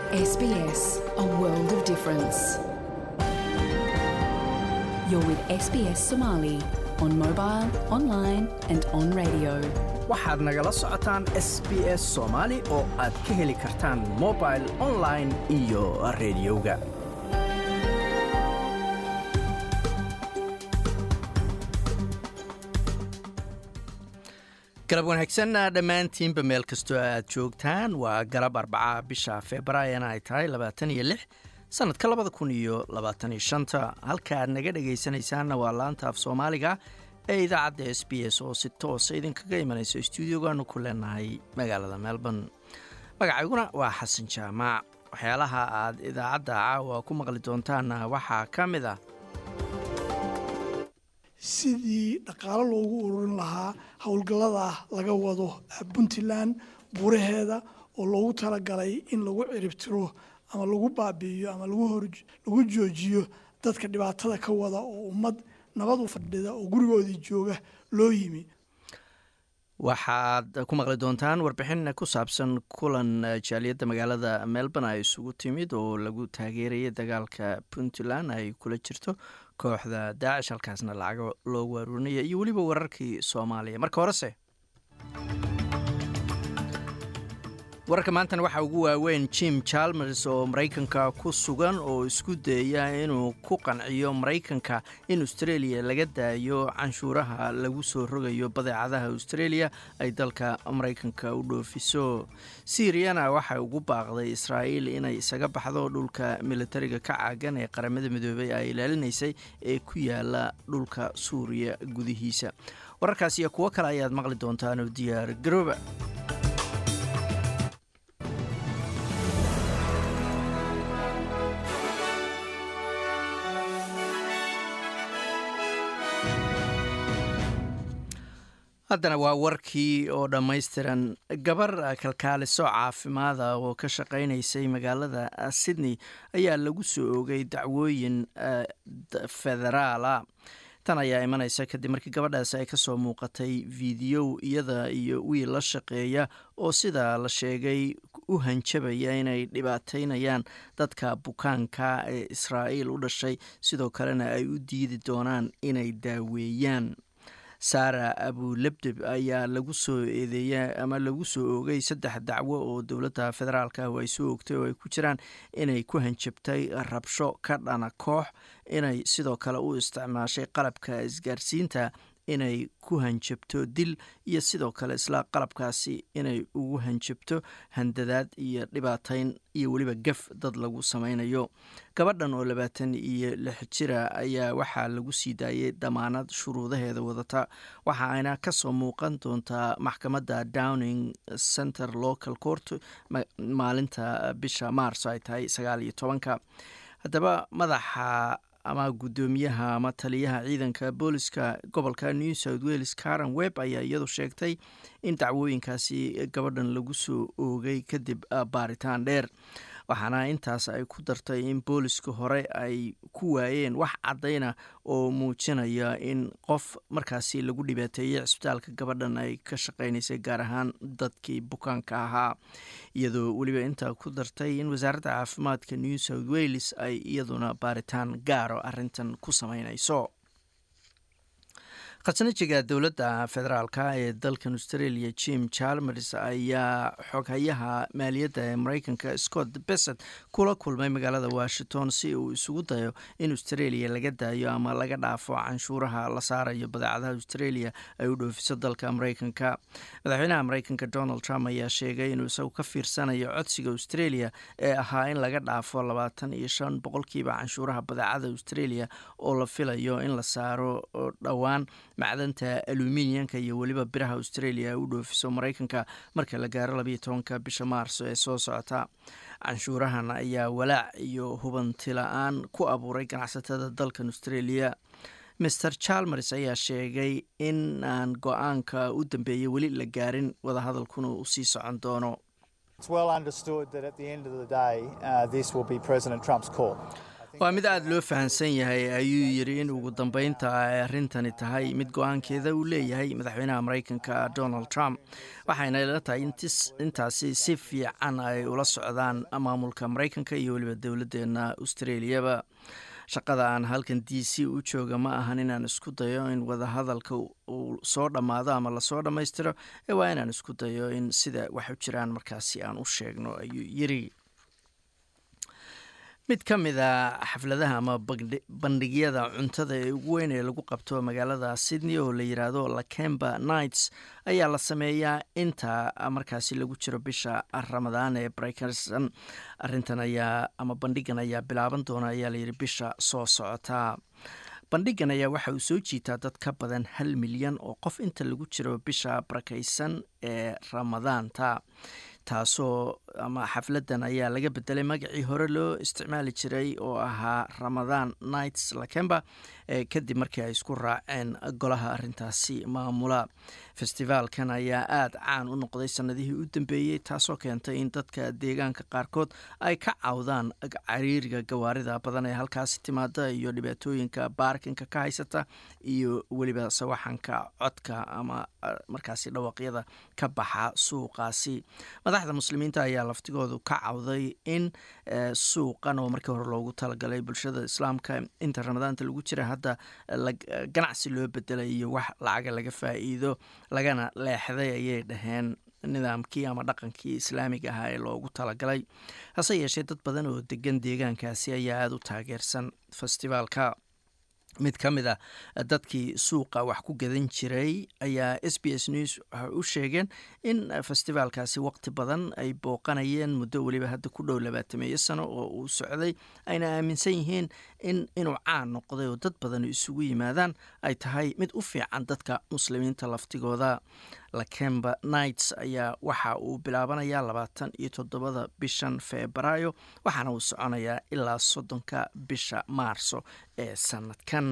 SBS, a world of difference. You're with SBS Somali on mobile, online, and on radio. waxaad nagala socotaan s b s soomaali oo aad ka heli kartaan mobil online iyo rediyoga galab wanaagsan dhammaantiinba meel kastoo aad joogtaan waa galab arbaca bisha februaarina ay tahay labaatan iyo lix sanadka labada kun iyo labaatan iyo shanta halka aad naga dhegaysanaysaanna waa laanta af soomaaliga ee idaacadda s b s oo si toosa idinkaga imanayso stuudiogaanu ku leenahay magaalada melbourne magacayguna waa xasan jaamac waxyaalaha aad idaacadda caawa ku maqli doontaanna waxaa ka mid ah sidii dhaqaalo loogu ururin lahaa howlgallada laga wado puntland buuraheeda oo loogu talagalay in lagu ciribtiro ama lagu baabi'iyo ama lagu joojiyo dadka dhibaatada ka wada oo ummad nabad u fadhida oo gurigoodii jooga loo yimi waxaad ku maqli doontaan warbixin ku saabsan kulan jaaliyadda magaalada melbourne ay isugu timid oo lagu taageerayay dagaalka puntland ay kula jirto kooxda daacish halkaasna lacago loogu aruurinaya iyo weliba wararkii soomaaliya marka horese wararka maantana waxaa ugu waaweyn jim chalmers oo maraykanka ku sugan oo isku dayaya inuu ku qanciyo maraykanka in australia laga daayo canshuuraha lagu soo rogayo badeecadaha australia ay dalka maraykanka u dhoofiso siiriyana waxay ugu baaqday israa'iil inay isaga baxdo dhulka militariga ka caagan ee qaramada midoobay ay ilaalinaysay ee ku yaala dhulka suuriya gudihiisa wararkaas iyo kuwo kale ayaad maqli doontaan oo diyaar garooba haddana waa warkii oo dhammaystiran gabar kalkaaliso caafimaada oo ka shaqaynaysay magaalada sydney ayaa lagu soo oogay dacwooyin federaala tan ayaa imanaysa kadib markii gabadhaasi ay kasoo muuqatay fiidiyow iyada iyo wiil la shaqeeya oo sidaa la sheegay u hanjabaya inay dhibaateynayaan dadka bukaanka ee israa'iil u dhashay sidoo kalena ay u diidi doonaan inay daaweeyaan saara abulebdeb ayaa lagu soo eedeeya ama lagu soo oogay saddex dacwo oo dowladda federaalk ah ay soo oogtay oo ay ku jiraan inay ku hanjabtay rabsho ka dhana koox inay sidoo kale u isticmaashay qalabka isgaarsiinta inay ku hanjabto dil iyo sidoo kale isla qalabkaasi inay ugu hanjabto handadaad iyo dhibaateyn iyo weliba gaf dad lagu sameynayo gabadhan oo labaatan iyo lix jira ayaa waxaa lagu sii daayay damaanad shuruudaheeda wadata waxa ayna kasoo muuqan doontaa maxkamadda downing center local court maalinta bisha maars ay tahay sagaal iyo tobanka haddaba madaxa ama guddoomiyaha ama taliyaha ciidanka booliska gobolka new south wales karen webb ayaa iyadu sheegtay in dacwooyinkaasi gabadhan lagu soo oogay kadib baaritaan dheer waxaana intaas ay ku dartay in booliska hore ay ku waayeen wax caddayna oo muujinaya in qof markaasi lagu dhibaateeyey cisbitaalka gabadhan ay ka shaqeynaysay gaar ahaan dadkii bukaanka ahaa iyadoo weliba intaa ku dartay in wasaaradda caafimaadka new south wales ay iyaduna baaritaan gaaro arrintan ku sameynayso khasnajiga dowladda federaalka ee dalkan australia jim chalmers ayaa xoghayaha maaliyadda ee mareykanka scott besset kula kulmay magaalada washington si uu isugu dayo in australia laga daayo ama laga dhaafo canshuuraha la saarayo badeecadaha australia ay u dhoofiso dalka mareykanka madaxweynaha mareykanka donald trump ayaa sheegay inuu isagu ka fiirsanayo codsiga australia ee ahaa in laga dhaafo labaatan iyo shan boqolkiiba canshuuraha badeecada australia oo la filayo in la saaro dhowaan macdanta aluminiyanka iyo weliba biraha australia u dhoofiso mareykanka marka la gaaro labayo tobanka bisha maarso ee soo socota canshuurahan ayaa walaac iyo hubanti la-aan ku abuuray ganacsatada dalkan australia master chalmers ayaa sheegay in aan go-aanka u dambeeyay weli la gaarin wadahadalkuna uu sii socon doono waa mid aada loo fahamsan yahay ayuu yidhi in ugu dambeynta ay arrintani tahay mid go-aankeeda uu leeyahay madaxweynaha maraykanka donald trump waxayna ila tahay intaasi si fiican ay ula socdaan maamulka maraykanka iyo weliba dowladdeena australiyaba shaqada aan halkan d c u jooga ma ahan inaan isku dayo in wadahadalka uu soo dhammaado ama lasoo dhammaystiro ee waa inaan isku dayo in sida wax u jiraan markaasi aan u sheegno ayuu yiri mid ka mid a xafladaha ama bandhigyada cuntada ee ugu weyn ee lagu qabto magaalada sydney oo la yiraahdo lakemba nights ayaa la sameeyaa inta markaasi lagu jiro bisha ramadaan ee breykerson arintan ayaa ama bandhigan ayaa bilaaban doona ayaa layidhi bisha soo socota bandhigan ayaa waxa uu soo jiitaa dad ka badan hal milyan oo qof inta lagu jiro bisha barakaysan ee ramadaanta taasoo ama xafladan ayaa laga bedelay magacii hore loo isticmaali jiray oo ahaa ramadaan nights lakemba kadib markii ay isku raaceen golaha arintaasi maamula festivaalkan ayaa aada caan u noqday sanadihii u dambeeyey taasoo keentay in dadka deegaanka qaarkood ay ka cawdaan cariiriga gawaarida badan ee halkaasi timaada iyo dhibaatooyinka baarkinka ka haysata iyo weliba sawaxanka codka ama markaasi dhawaqyada ka baxa suuqaasi madaxda muslimiinta ayaa laftigoodu ka cawday in suuqan oo markii hore loogu talagalay bulshada islaamka inta ramadaanta lagu jira hadda ganacsi loo bedelay iyo wax lacaga laga faa'iido lagana leexday ayay dhaheen nidaamkii ama dhaqankii islaamiga ahaa ee loogu talagalay hase yeeshee dad badan oo degan deegaankaasi ayaa aada u taageersan festivaalka mid ka mid a dadkii suuqa wax ku gadan jiray ayaa s b s news waxay u sheegeen in festivaalkaasi waqti badan ay booqanayeen muddo weliba hadda ku dhow labaatameeyo sano oo uu socday ayna aaminsan yihiin in inuu caan noqday oo dad badan isugu yimaadaan ay tahay mid u fiican dadka muslimiinta laftigooda lakemba nights ayaa waxa uu bilaabanayaa labaatan iyo toddobada bishan febraayo waxaana uu soconayaa ilaa soddonka bisha maarso ee sanadkan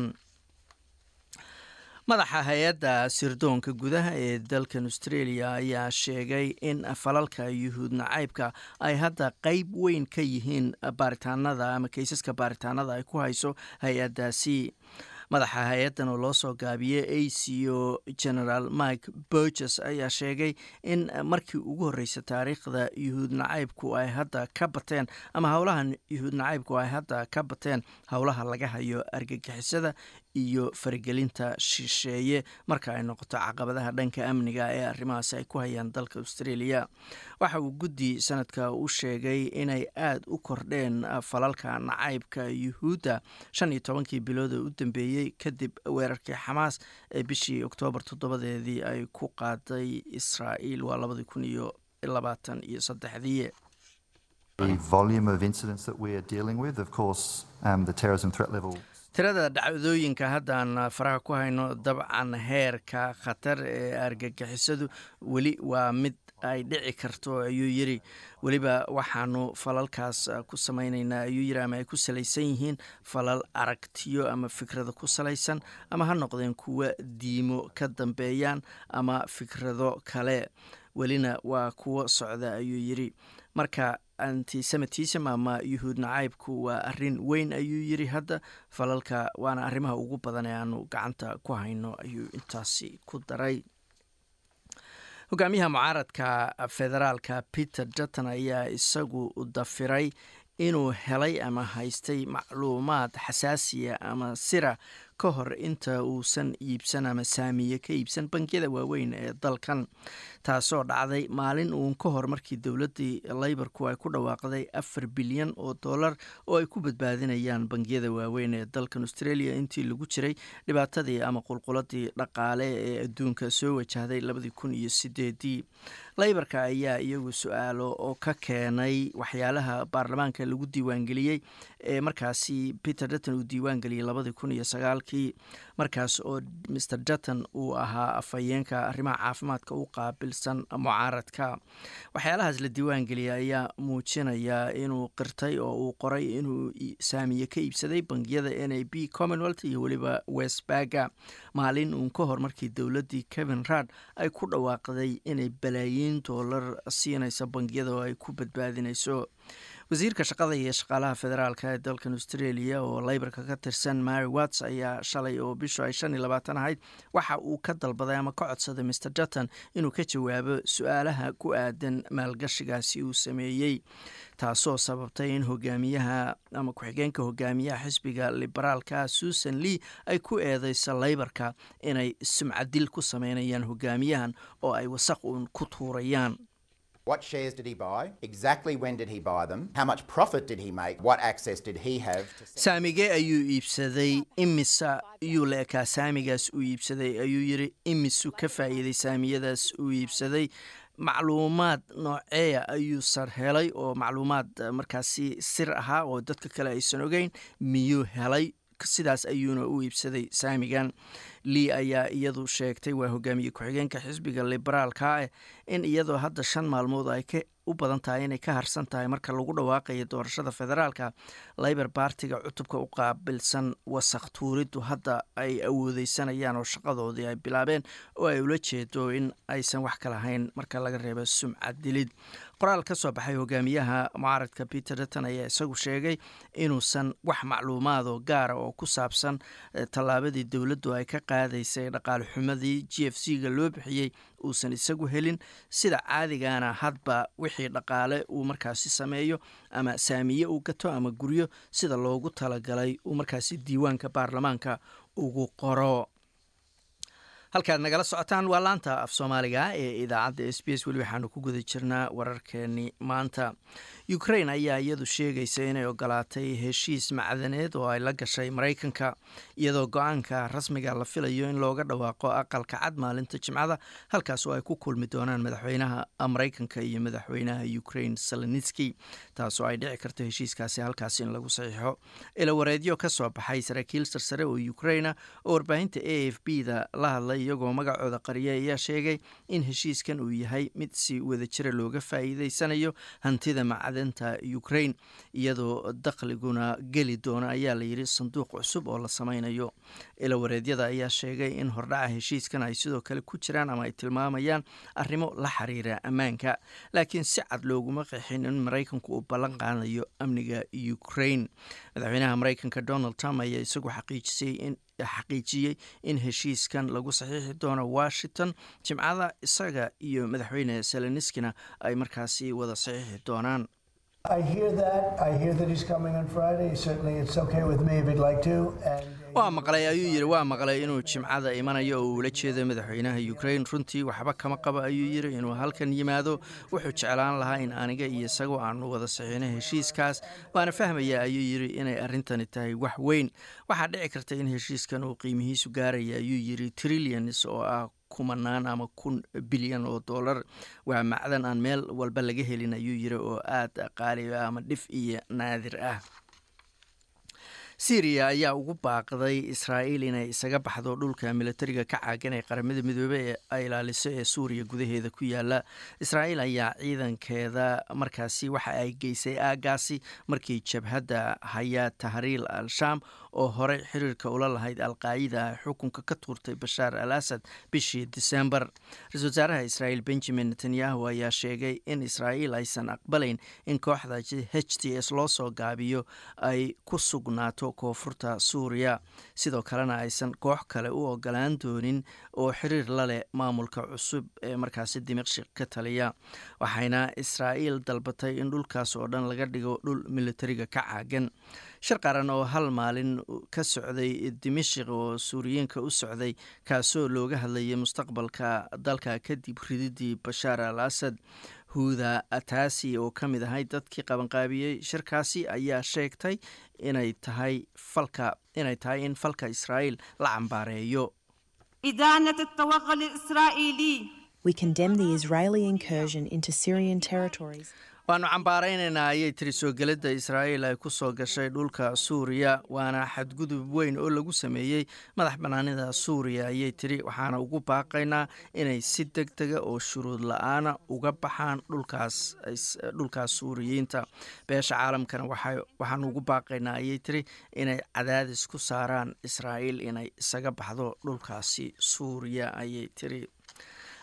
madaxa hay-adda sirdoonka gudaha ee dalkan australia ayaa sheegay in falalka yuhuud nacaybka ay hadda qeyb weyn ka yihiin baaritaanada ama keysaska baaritaanada ay ku hayso hay-addaasi madaxa hay-addan oo loo soo gaabiyey aco general mike burges ayaa sheegay in markii ugu horreysay taariikhda yuhuud nacaybku ay hadda ka bateen ama howlaha yuhuud nacaybku ay hadda ka bateen howlaha laga hayo argagixisada iyo faragelinta shisheeye marka ay noqoto caqabadaha dhanka amniga ee arrimahaasi ay ku hayaan dalka australia waxa uu guddi sanadka u sheegay inay aada u kordheen falalka nacaybka yuhuudda shan iyo tobankii bilood oo u dambeeyey kadib weerarkii xamaas ee bishii oktoobar toddobadeedii ay ku qaaday israa'iil waa labadii kun iyo labaatan iyo saddexdii tirada dhacdooyinka haddaan faraha ku hayno dabcan heerka khatar ee argagixisadu weli waa mid ay dhici karto ayuu yiri weliba waxaanu falalkaas ku samaynaynaa ayuu yiri ama ay ku salaysan yihiin falal aragtiyo ama fikrado ku salaysan ama ha noqdeen kuwa diimo ka dambeeyaan ama fikrado kale welina waa kuwo socda ayuu yiri marka antisemitism ama yuhuud nacaybku waa arin weyn ayuu yiri hadda falalka waana arrimaha ugu badan ee aanu gacanta ku hayno ayuu intaasi ku daray hogaamiyaha mucaaradka federaalka peter dutton ayaa isagu dafiray inuu helay ama haystay macluumaad xasaasiya ama sira ka hor inta uusan iibsan ama saamiye ka iibsan bangiyada waaweyn ee dalkan taasoo dhacday maalin uun ka hor markii dowladdii leybarku ay ku dhawaaqday afar bilyan oo dollar oo ay ku badbaadinayaan bangiyada waaweyn ee dalkan australia intii lagu jiray dhibaatadii ama qulquladii dhaqaale ee adduunka soo wajahday labadii kun iyo sideedii leybarka ayaa iyagu su-aalo oo ka keenay waxyaalaha baarlamaanka lagu diiwaangeliyey ee markaasi peter dutton uu diiwaangeliyey labadii kun iyo sagaalkii markaas oo mr dutton uu ahaa afhayeenka arrimaha caafimaadka u qaabilsan mucaaradka waxyaalahaas la diiwaangeliyay ayaa muujinaya inuu qirtay oo uu qoray inuu saamiye ka iibsaday bangiyada n a b commonwealth iyo weliba westbaga maalin uun ka hor markii dowladdii kevin rad ay ku dhawaaqday inay balaayiin doolar siinayso bangiyada oo ay ku badbaadinayso wasiirka shaqada iyo shaqaalaha federaalka ee dalkan australia oo leybarka ka tirsan mary watts ayaa shalay oo bishu ay shan iyo labaatan ahayd waxa uu ka dalbaday ama ka codsaday mr dutton inuu ka jawaabo su-aalaha ku aadan maalgashigaasi uu sameeyey taasoo sababtay in hogaamiyaha ama ku-xigeenka hogaamiyaha xisbiga liberaalka susan lee ay ku eedeyso leybarka inay sumcadil ku sameynayaan hogaamiyahan oo ay wasaq uun ku tuurayaan What shares did he buy? Exactly when did he buy them? How much profit did he make? What access did he have to saamigee ayuu iibsaday imisa iyuu la ekaa saamigaas uu iibsaday ayuu yiri imisu ka faa'iiday saamiyadaas uu iibsaday macluumaad nooceeya ayuu sar helay oo macluumaad markaasi sir ahaa oo dadka kale aysan ogeyn miyuu helay sidaas ayuuna u iibsaday saamigan lea ayaa iyadu sheegtay waa hogaamiye ku-xigeenka xisbiga liberaalka eh in iyadoo hadda shan maalmood ay ka u badan tahay inay ka harsan tahay marka lagu dhawaaqayo doorashada federaalka labor bartiga cutubka u qaabilsan wasakh tuuriddu hadda ay awoodeysanayaan oo shaqadoodii ay bilaabeen oo ay ula jeedo in aysan wax ka lahayn marka laga reebo sumcad dilid qoraal ka soo baxay hogaamiyaha mucaaradka peter dutton ayaa isagu sheegay inuusan wax macluumaadoo gaara oo ku saabsan tallaabadii dowladdu ay ka qaadaysay dhaqaale xumadii g f c ga loo bixiyey uusan isagu helin sida caadigana hadba wixii dhaqaale uu markaasi sameeyo ama saamiye uu gato ama guryo sida loogu talagalay uu markaasi diiwaanka baarlamaanka ugu qoro halkaad nagala socotaan waa laanta af soomaaliga ee idaacadda s b s weli waxaanu ku guda jirnaa wararkeeni maanta ukrain ayaa iyadu sheegaysa inay ogolaatay heshiis macdaneed oo ay la gashay maraykanka iyadoo go-aanka rasmiga la filayo in looga dhawaaqo aqalka cad maalinta jimcada halkaas oo ay ku kulmi doonaan madaxweynaha maraykanka iyo madaxweynaha ukrain salenitski taasoo ay dhici karto heshiiskaasi halkaas in lagu saxiixo ilawareedyo ka soo baxay saraakiil sarsare oo ukraina oo warbaahinta a f b da la hadlay iyagoo magacooda qariya ayaa sheegay in heshiiskan uu yahay mid si wadajira looga faa'iideysanayo hantida macdanta ukrain iyadoo dakhliguna geli doona ayaa layidhi sanduuq cusub oo la sameynayo ilawareedyada ayaa sheegay in hordhaca heshiiskan ay sidoo kale ku jiraan ama ay tilmaamayaan arrimo la xiriira ammaanka laakiin si cad looguma qeexin in maraykanku uu ballan qaadayo amniga ukrain madaxweynaha maraykanka donald trump ayaa isagu xaqiijisay in xaqiijiyey in heshiiskan lagu saxiixi doono washington jimcada isaga iyo madaxweyne seleniskina ay markaasi wada saxiixi doonaan waa maqlay ayuu yidhi waa maqlay inuu jimcada imanayo oo uula jeedo madaxweynaha ukrain runtii waxba kama qabo ayuu yidhi inuu halkan yimaado wuxuu jeclaan lahaa in aniga iyo isagu aanu wada saxiino heshiiskaas waana fahmaya ayuu yidhi inay arrintani tahay wax weyn waxaa dhici karta in heshiiskan uu qiimihiisu gaaraya ayuu yidhi trillions oo ah kumanaan ama kun bilyan oo dollar waa macdan aan meel walba laga helin ayuu yidhi oo aada qaali ah ama dhif iyo naadir ah syriya ayaa ugu baaqday israa'iil inay isaga baxdo dhulka militariga ka caagan ee qaramada midoobey ee ay ilaaliso ee suuriya gudaheeda ku yaala israa'iil ayaa ciidankeeda markaasi waxa ay geysay aagaasi markii jabhadda hayaa tahriil al-shaam oo horey xiriirka ula lahayd alqaacida xukunka ka tuurtay bashaar al asad bishii disembar ra-isul wasaaraha israa'iil benjamin netanyahu ayaa sheegay in israa'iil aysan aqbalayn in kooxda h t s loo soo gaabiyo ay ku sugnaato koonfurta suuriya sidoo kalena aysan koox kale u ogolaan doonin oo xiriir la leh maamulka cusub ee markaasi dimashik ka taliya waxayna israa'iil dalbatay in dhulkaas oo dhan laga dhigo dhul militariga ka caagan shir qaran oo hal maalin ka socday dimashik oo suuriyiinka u socday kaasoo looga hadlayay mustaqbalka dalka kadib rididii bashaar al asad huuda ataasi oo ka mid ahay dadkii qabanqaabiyey shirkaasi ayaa sheegtay inay tahay falka inay tahay in falka israa'iil la cambaareeyo إدانة التوغل الإسرائيلي We condemn the Israeli incursion into Syrian territories. waanu cambaaraynaynaa ayay tiri soo gelidda israa'iil ay ku soo gashay dhulka suuriya waana xadgudub weyn oo lagu sameeyey madax bannaanida suuriya ayay tiri waxaana ugu baaqaynaa inay si deg dega oo shuruud la-aana uga baxaan dhulkaas suuriyiinta beesha caalamkana waxaanu ugu baaqaynaa ayay tiri inay cadaadis ku saaraan israa'iil inay isaga baxdo dhulkaasi suuriya ayay tiri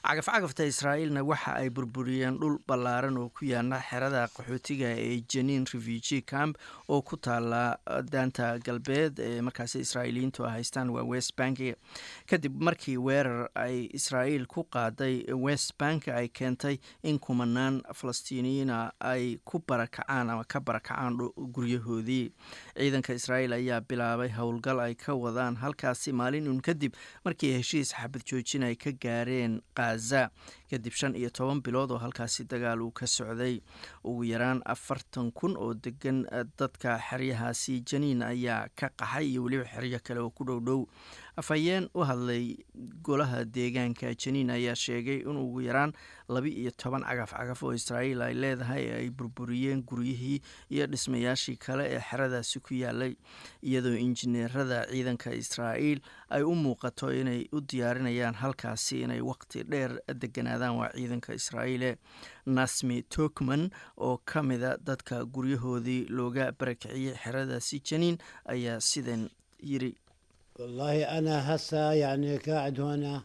cagafcagafta israa'iilna waxa ay burburiyeen dhul ballaaran oo ku yaala xerada qaxootiga ee janiin refugee camp oo ku taala daanta galbeed ee markaasi israa'iiliyiintu haystaan waa west bank kadib markii weerar ay israa'iil ku qaaday west bank ay keentay in kumanaan falastiiniyiina ay ku barakacaan ama ka barakacaan guryahoodii ciidanka israa'iil ayaa bilaabay howlgal ay ka wadaan halkaasi maalin uun kadib markii heshiis xabad joojin ay ka gaareen khaza kadib shan iyo toban bilood oo halkaasi dagaal uu ka socday ugu yaraan afartan kun oo degan dadka xeryahaasi janiin ayaa ka qaxay iyo weliba xeryo kale oo ku dhow dhow afhayeen u hadlay golaha deegaanka janiin ayaa sheegay in ugu yaraan laba iyo toban cagaf cagaf oo israa'iil ay leedahay ay burburiyeen guryihii iyo dhismayaashii kale ee xeradaasi ku yaalay iyadoo injineerada ciidanka israa'iil ay u muuqato inay u diyaarinayaan halkaasi inay waqti dheer deganaadaan waa ciidanka israa'iile nasmi tokman oo ka mida dadka guryahoodii looga barakiciyey xeradaasi janiin ayaa sidan yiri والله أنا هسه يعني قاعد هنا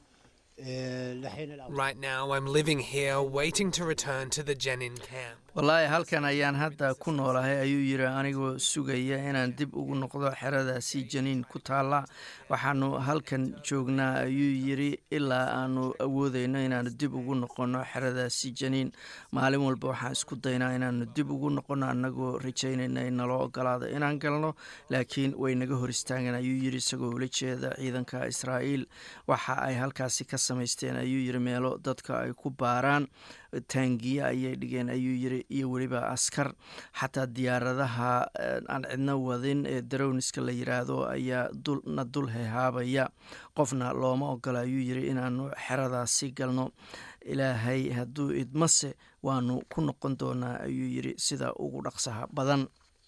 إيه، لحين الأوضاع Right now, I'm living here waiting to return to the Jenin camp. wallaahi halkan ayaan hadda ku noolahay ayuu yiri anigoo sugaya inaan dib ugu noqdo xeradaasi janiin ku taalla waxaanu halkan joognaa ayuu yiri ilaa aanu awoodeyno inaanu dib ugu noqono xeradaasi janiin maalin walba waxaan isku daynaa inaanu dib ugu noqono annagoo rajaynayna in naloo ogolaado inaan galno laakiin way naga hor istaageen ayuu yiri isagoo ula jeeda ciidanka israa'iil waxa ay halkaasi ka samaysteen ayuu yiri meelo dadka ay ku baaraan taangiye ayay dhigeen ayuu yiri iyo weliba askar xataa diyaaradaha aan cidno wadin ee darowniska la yiraahdo ayaa na dul hehaabaya qofna looma ogola ayuu yiri inaanu xeradaasi galno ilaahay hadduu idmase waanu ku noqon doonaa ayuu yiri sida ugu dhaqsaha badan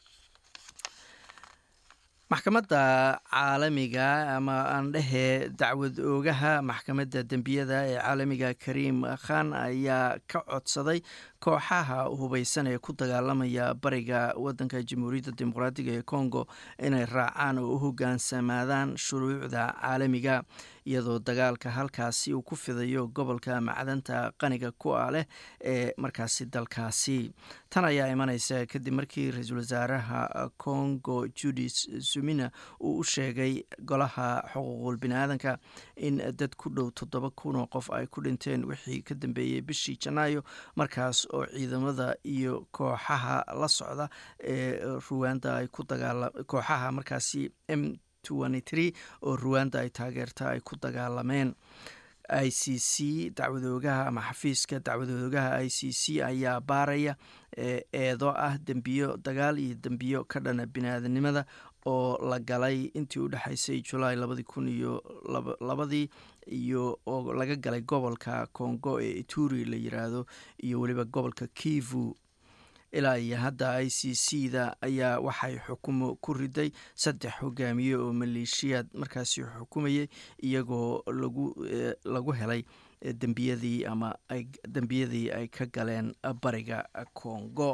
maxkamadda caalamiga ama aan dhehee dacwad oogaha maxkamadda dembiyada ee caalamiga kariim khan ayaa ka codsaday kooxaha hubeysan ee ku dagaalamaya bariga wadanka jamhuuriyadda dimuqraadiga ee congo inay raacaan oo u hogaansamaadaan shuruucda caalamiga iyadoo dagaalka halkaasi uu ku fidayo gobolka macdanta qaniga ku ah leh ee markaasi dalkaasi tan ayaa imaneysa kadib markii ra-iisul wasaaraha congo judis sumina uu u sheegay golaha xuquuqul biniaadanka in dad ku dhow toddoba kun oo qof ay ku dhinteen wixii ka dambeeyey bishii janaayo markaas oo ciidamada iyo kooxaha la socda ee ruwanda ay ku dagaala kooxaha markaasi m oo ruwanda ay taageerta ay ku dagaalameen i c c dacwadoogaha ama xafiiska dacwadoogaha i c c ayaa baaraya eedo ah dembiyo dagaal iyo dembiyo ka dhana biniaadanimada oo la galay intii u dhexeysay julaay labadii kun iyo labadii iyo oo laga galay gobolka congo ee ituri la yiraahdo iyo weliba gobolka kivu ilaa iyo hadda i c c da ayaa waxay xukumo ku riday saddex hogaamiye oo maleeshiyaad markaasi xukumayay iyagoo lagu lagu helay dembiyadii ama dembiyadii ay ka galeen bariga congo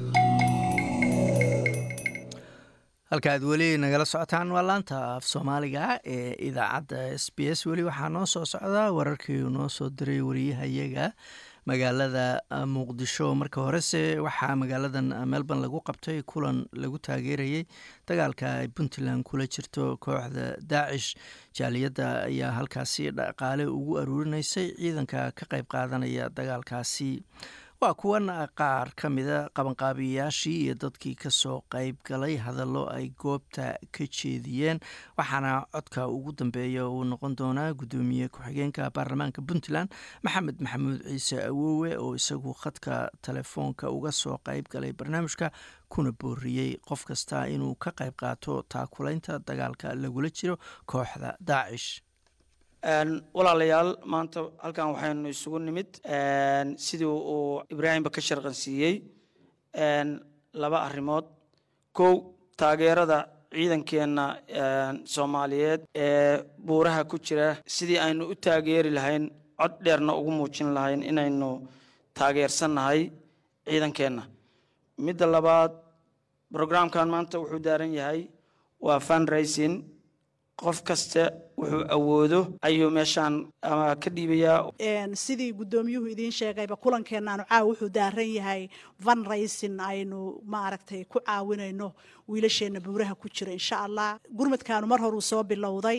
halka aad weli nagala socotaan waa laanta af soomaaliga ee idaacadda s b s weli waxaa noo soo socdaa wararkii uu noo soo diray wariyahayaga magaalada muqdisho marka horese waxaa magaaladan melbourne lagu qabtay kulan lagu taageerayay dagaalka ay puntland kula jirto kooxda daacish jaaliyadda ayaa halkaasi dhaqaale ugu aruurinaysay ciidanka ka qayb qaadanaya dagaalkaasi waa kuwan qaar ka mida qabanqaabiyayaashii iyo dadkii kasoo qayb galay hadallo ay goobta ka jeediyeen waxaana codka ugu dambeeya uu noqon doonaa guddoomiye ku-xigeenka baarlamaanka puntland maxamed maxamuud ciise awowe oo isagu khadka telefoonka uga soo qayb galay barnaamijka kuna booriyey qof kasta inuu ka qayb qaato taakulaynta dagaalka lagula jiro kooxda daacish walaalayaal maanta halkan waxaynu isugu nimid sidii uu ibraahimba ka sharqansiiyey laba arrimood kow taageerada ciidankeenna soomaaliyeed ee buuraha ku jira sidii aynu u taageeri lahayn cod dheerna ugu muujin lahayn inaynu taageersannahay ciidankeenna midda labaad brograamkan maanta wuxuu daaran yahay waa fundraising qof kasta wuxuu awoodo ayuu meeshaan ama ka dhiibayaa sidii guddoomiyuhu idiin sheegayba kulankeennaanu caawa wuxuu daaran yahay van raysin aynu maaragtay ku caawinayno wiilasheenna buuraha ku jira insha allah gurmadkaanu mar horuu soo bilowday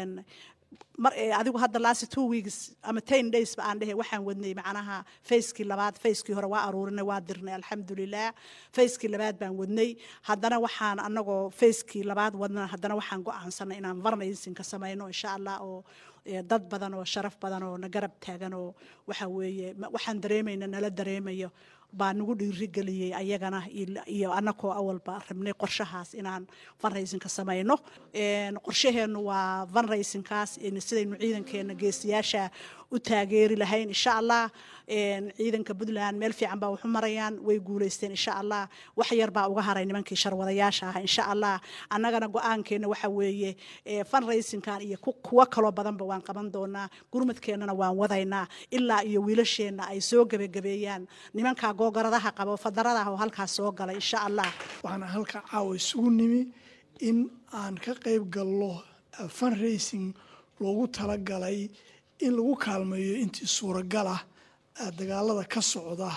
mar adigu hadda last two weeks ama ten days ba aan dhehe waxaan wadnay macnaha facekii labaad facekii hore waa aruurinay waa dirnay alxamdulilah facekii labaad baan wadnay haddana waxaan anagoo facekii labaad wadna haddana waxaan go-aansanay inaan varnaysinka samayno insha allah oo dad badan oo sharaf badan oo na garab taagan oo waxa weeye waxaan dareemayna nala dareemayo baa nagu dhiirigeliyey ayagana iyo anakoo awalba rabnay qorshahaas inaan vanraysinka samayno qorshaheennu waa vanraysinkaas sidaynu ciidankeena geesiyaasha u taageeri lahayn insha allah ciidanka puntland meel fiican baa waxu marayaan way guuleysteen insha allah wax yar baa uga haray nimankii sharwadayaasha ah insha allah annagana go-aankeena waxa weeye funraysinkan iyo kuwo kaloo badanba waan qaban doonaa gurmadkeennana waan wadaynaa ilaa iyo wiilasheenna ay soo gebagabeeyaan nimankaa googaradaha qabo fadaradaah oo halkaas soo galay insha allah waxaan halka caawa isugu nimi in aan ka qayb galno funracing loogu talagalay in lagu kaalmeeyo intii suuragal ah dagaalada ka socda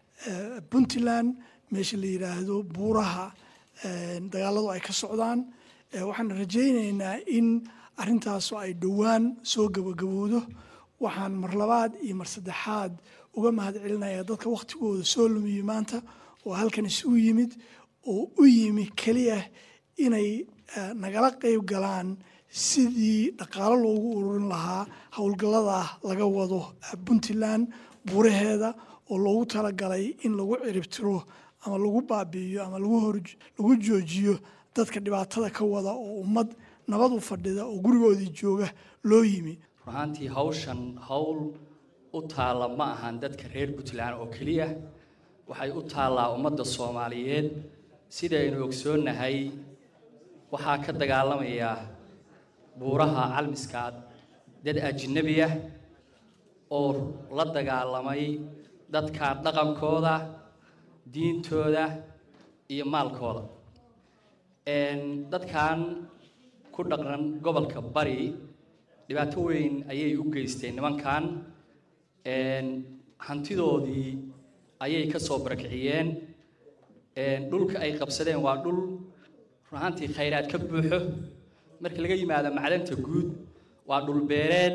puntland meesha la yidhaahdo buuraha dagaaladu ay ka socdaan waxaan rajaynaynaa in arintaasu ay dhowaan soo gabagabowdo waxaan mar labaad iyo mar saddexaad uga mahad celinayaa dadka wakhtigooda soo lumiyey maanta oo halkan isugu yimid oo u yimi keliya inay nagala qayb galaan sidii dhaqaalo loogu ururin lahaa howlgallada laga wado puntland buuraheeda oo loogu talagalay in lagu ciribtiro ama lagu baabi'iyo ama lagu joojiyo dadka dhibaatada ka wada oo ummad nabad u fadhida oo gurigoodii jooga loo yimi runaantii hawshan howl u taalla ma ahan dadka reer puntland oo keliya waxay u taallaa ummadda soomaaliyeed sidaynu ogsoonnahay waxaa ka dagaalamaya buuraha calmiskaad dad ajnabi ah oo la dagaalamay dadka dhaqankooda diintooda iyo maalkooda dadkan ku dhaqan gobolka bari dhibaato weyn ayay u geysteen nimankan hantidoodii ayay ka soo barakiciyeen dhulka ay qabsadeen waa dhul runaantii khayraad ka buuxo marka laga yimaado macdanta guud waa dhul beereed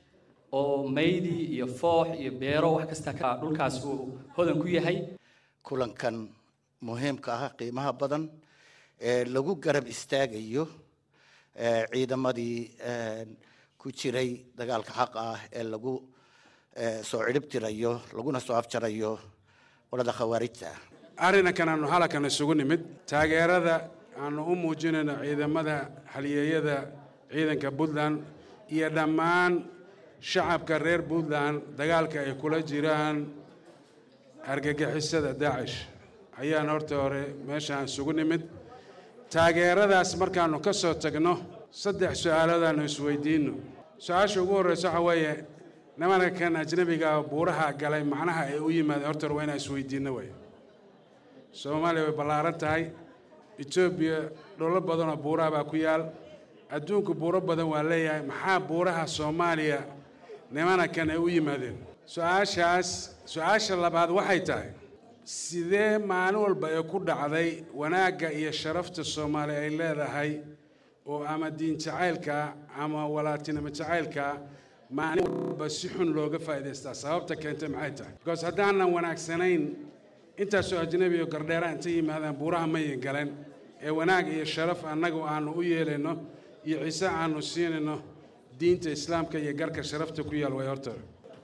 oo maydi iyo foox iyo beero wax kasta ka dhulkaas uu hodan ku yahay kulankan muhiimka ah qiimaha badan ee lagu garab istaagayo ciidamadii ku jiray dagaalka xaqa ah ee lagu soo cidhib tirayo laguna soo afjarayo qolada khawaarijta ah arrinkan aanu halkan isugu nimid taageerada aanu u muujinayno ciidamada haliyeeyada ciidanka puntland iyo dhammaan shacabka reer puntland dagaalka ay kula jiraan argagixisada daacish ayaan horta hore meeshaan isugu nimid taageeradaas markaannu ka soo tagno saddex su-aalood aanu isweydiinno su-aasha ugu horreysa waxa weeye nimanka kan ajnabiga buuraha galay macnaha ay u yimaadeen horta hore waa inaan isweydiinno wey soomaaliya way ballaaran tahay etoobiya dholo badanoo buuraha baa ku yaal adduunku buuro badan waa leeyahay maxaa buuraha soomaaliya nimana kan ay u yimaadeen su-aashaas su-aasha labaad waxay tahay sidee maalin walba ee ku dhacday wanaagga iyo sharafta soomaaliya ay leedahay oo ama diin jacaylka ama walaatinimo jacaylka maalin walba si xun looga faa'idaystaa sababta keentay maxay tahay because haddaanan wanaagsanayn intaasoo ajnabi iyo gardheera intay yimaadaan buuraha mayin galeen ee wanaag iyo sharaf annagu aanu u yeelayno iyo ciise aanu siinayno diinta islaamka iyo garka sharafta ku yaal way horta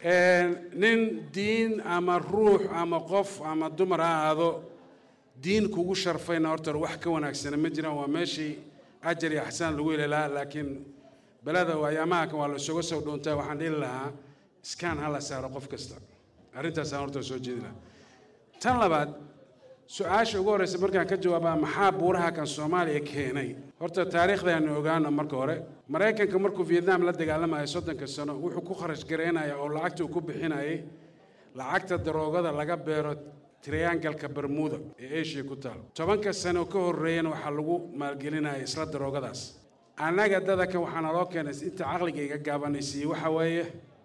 nin diin ama ruux ama qof ama dumar ha aado diin kugu sharfayna horta wax ka wanaagsana ma jiraan waa meeshii ajar iyo axsaan lagu heli lahaa laakiin beleda ayaamaha kan waa la isuga soo dhuuntaa waxaan dhihi lahaa iskaan ha la saaro qof kasta arrintaasaan horta soo jeedi lahaa tan labaad su-aasha ugu horreysa markaan ka jawaabaa maxaa buuraha kan soomaaliya keenay horta taariikhdaanu ogaano marka hore maraykanka markuu vietnam la dagaalamayo soddonka sano wuxuu ku kharash garaynaya oo lacagta uu ku bixinayay lacagta daroogada laga beero triangalka bermuda ee asia ku taal tobanka sano ka horreeyana waxaa lagu maalgelinaya isla daroogadaas annaga dadaka waxaa naloo keenay inta caqliga iga gaabanaysiiyey waxa weeye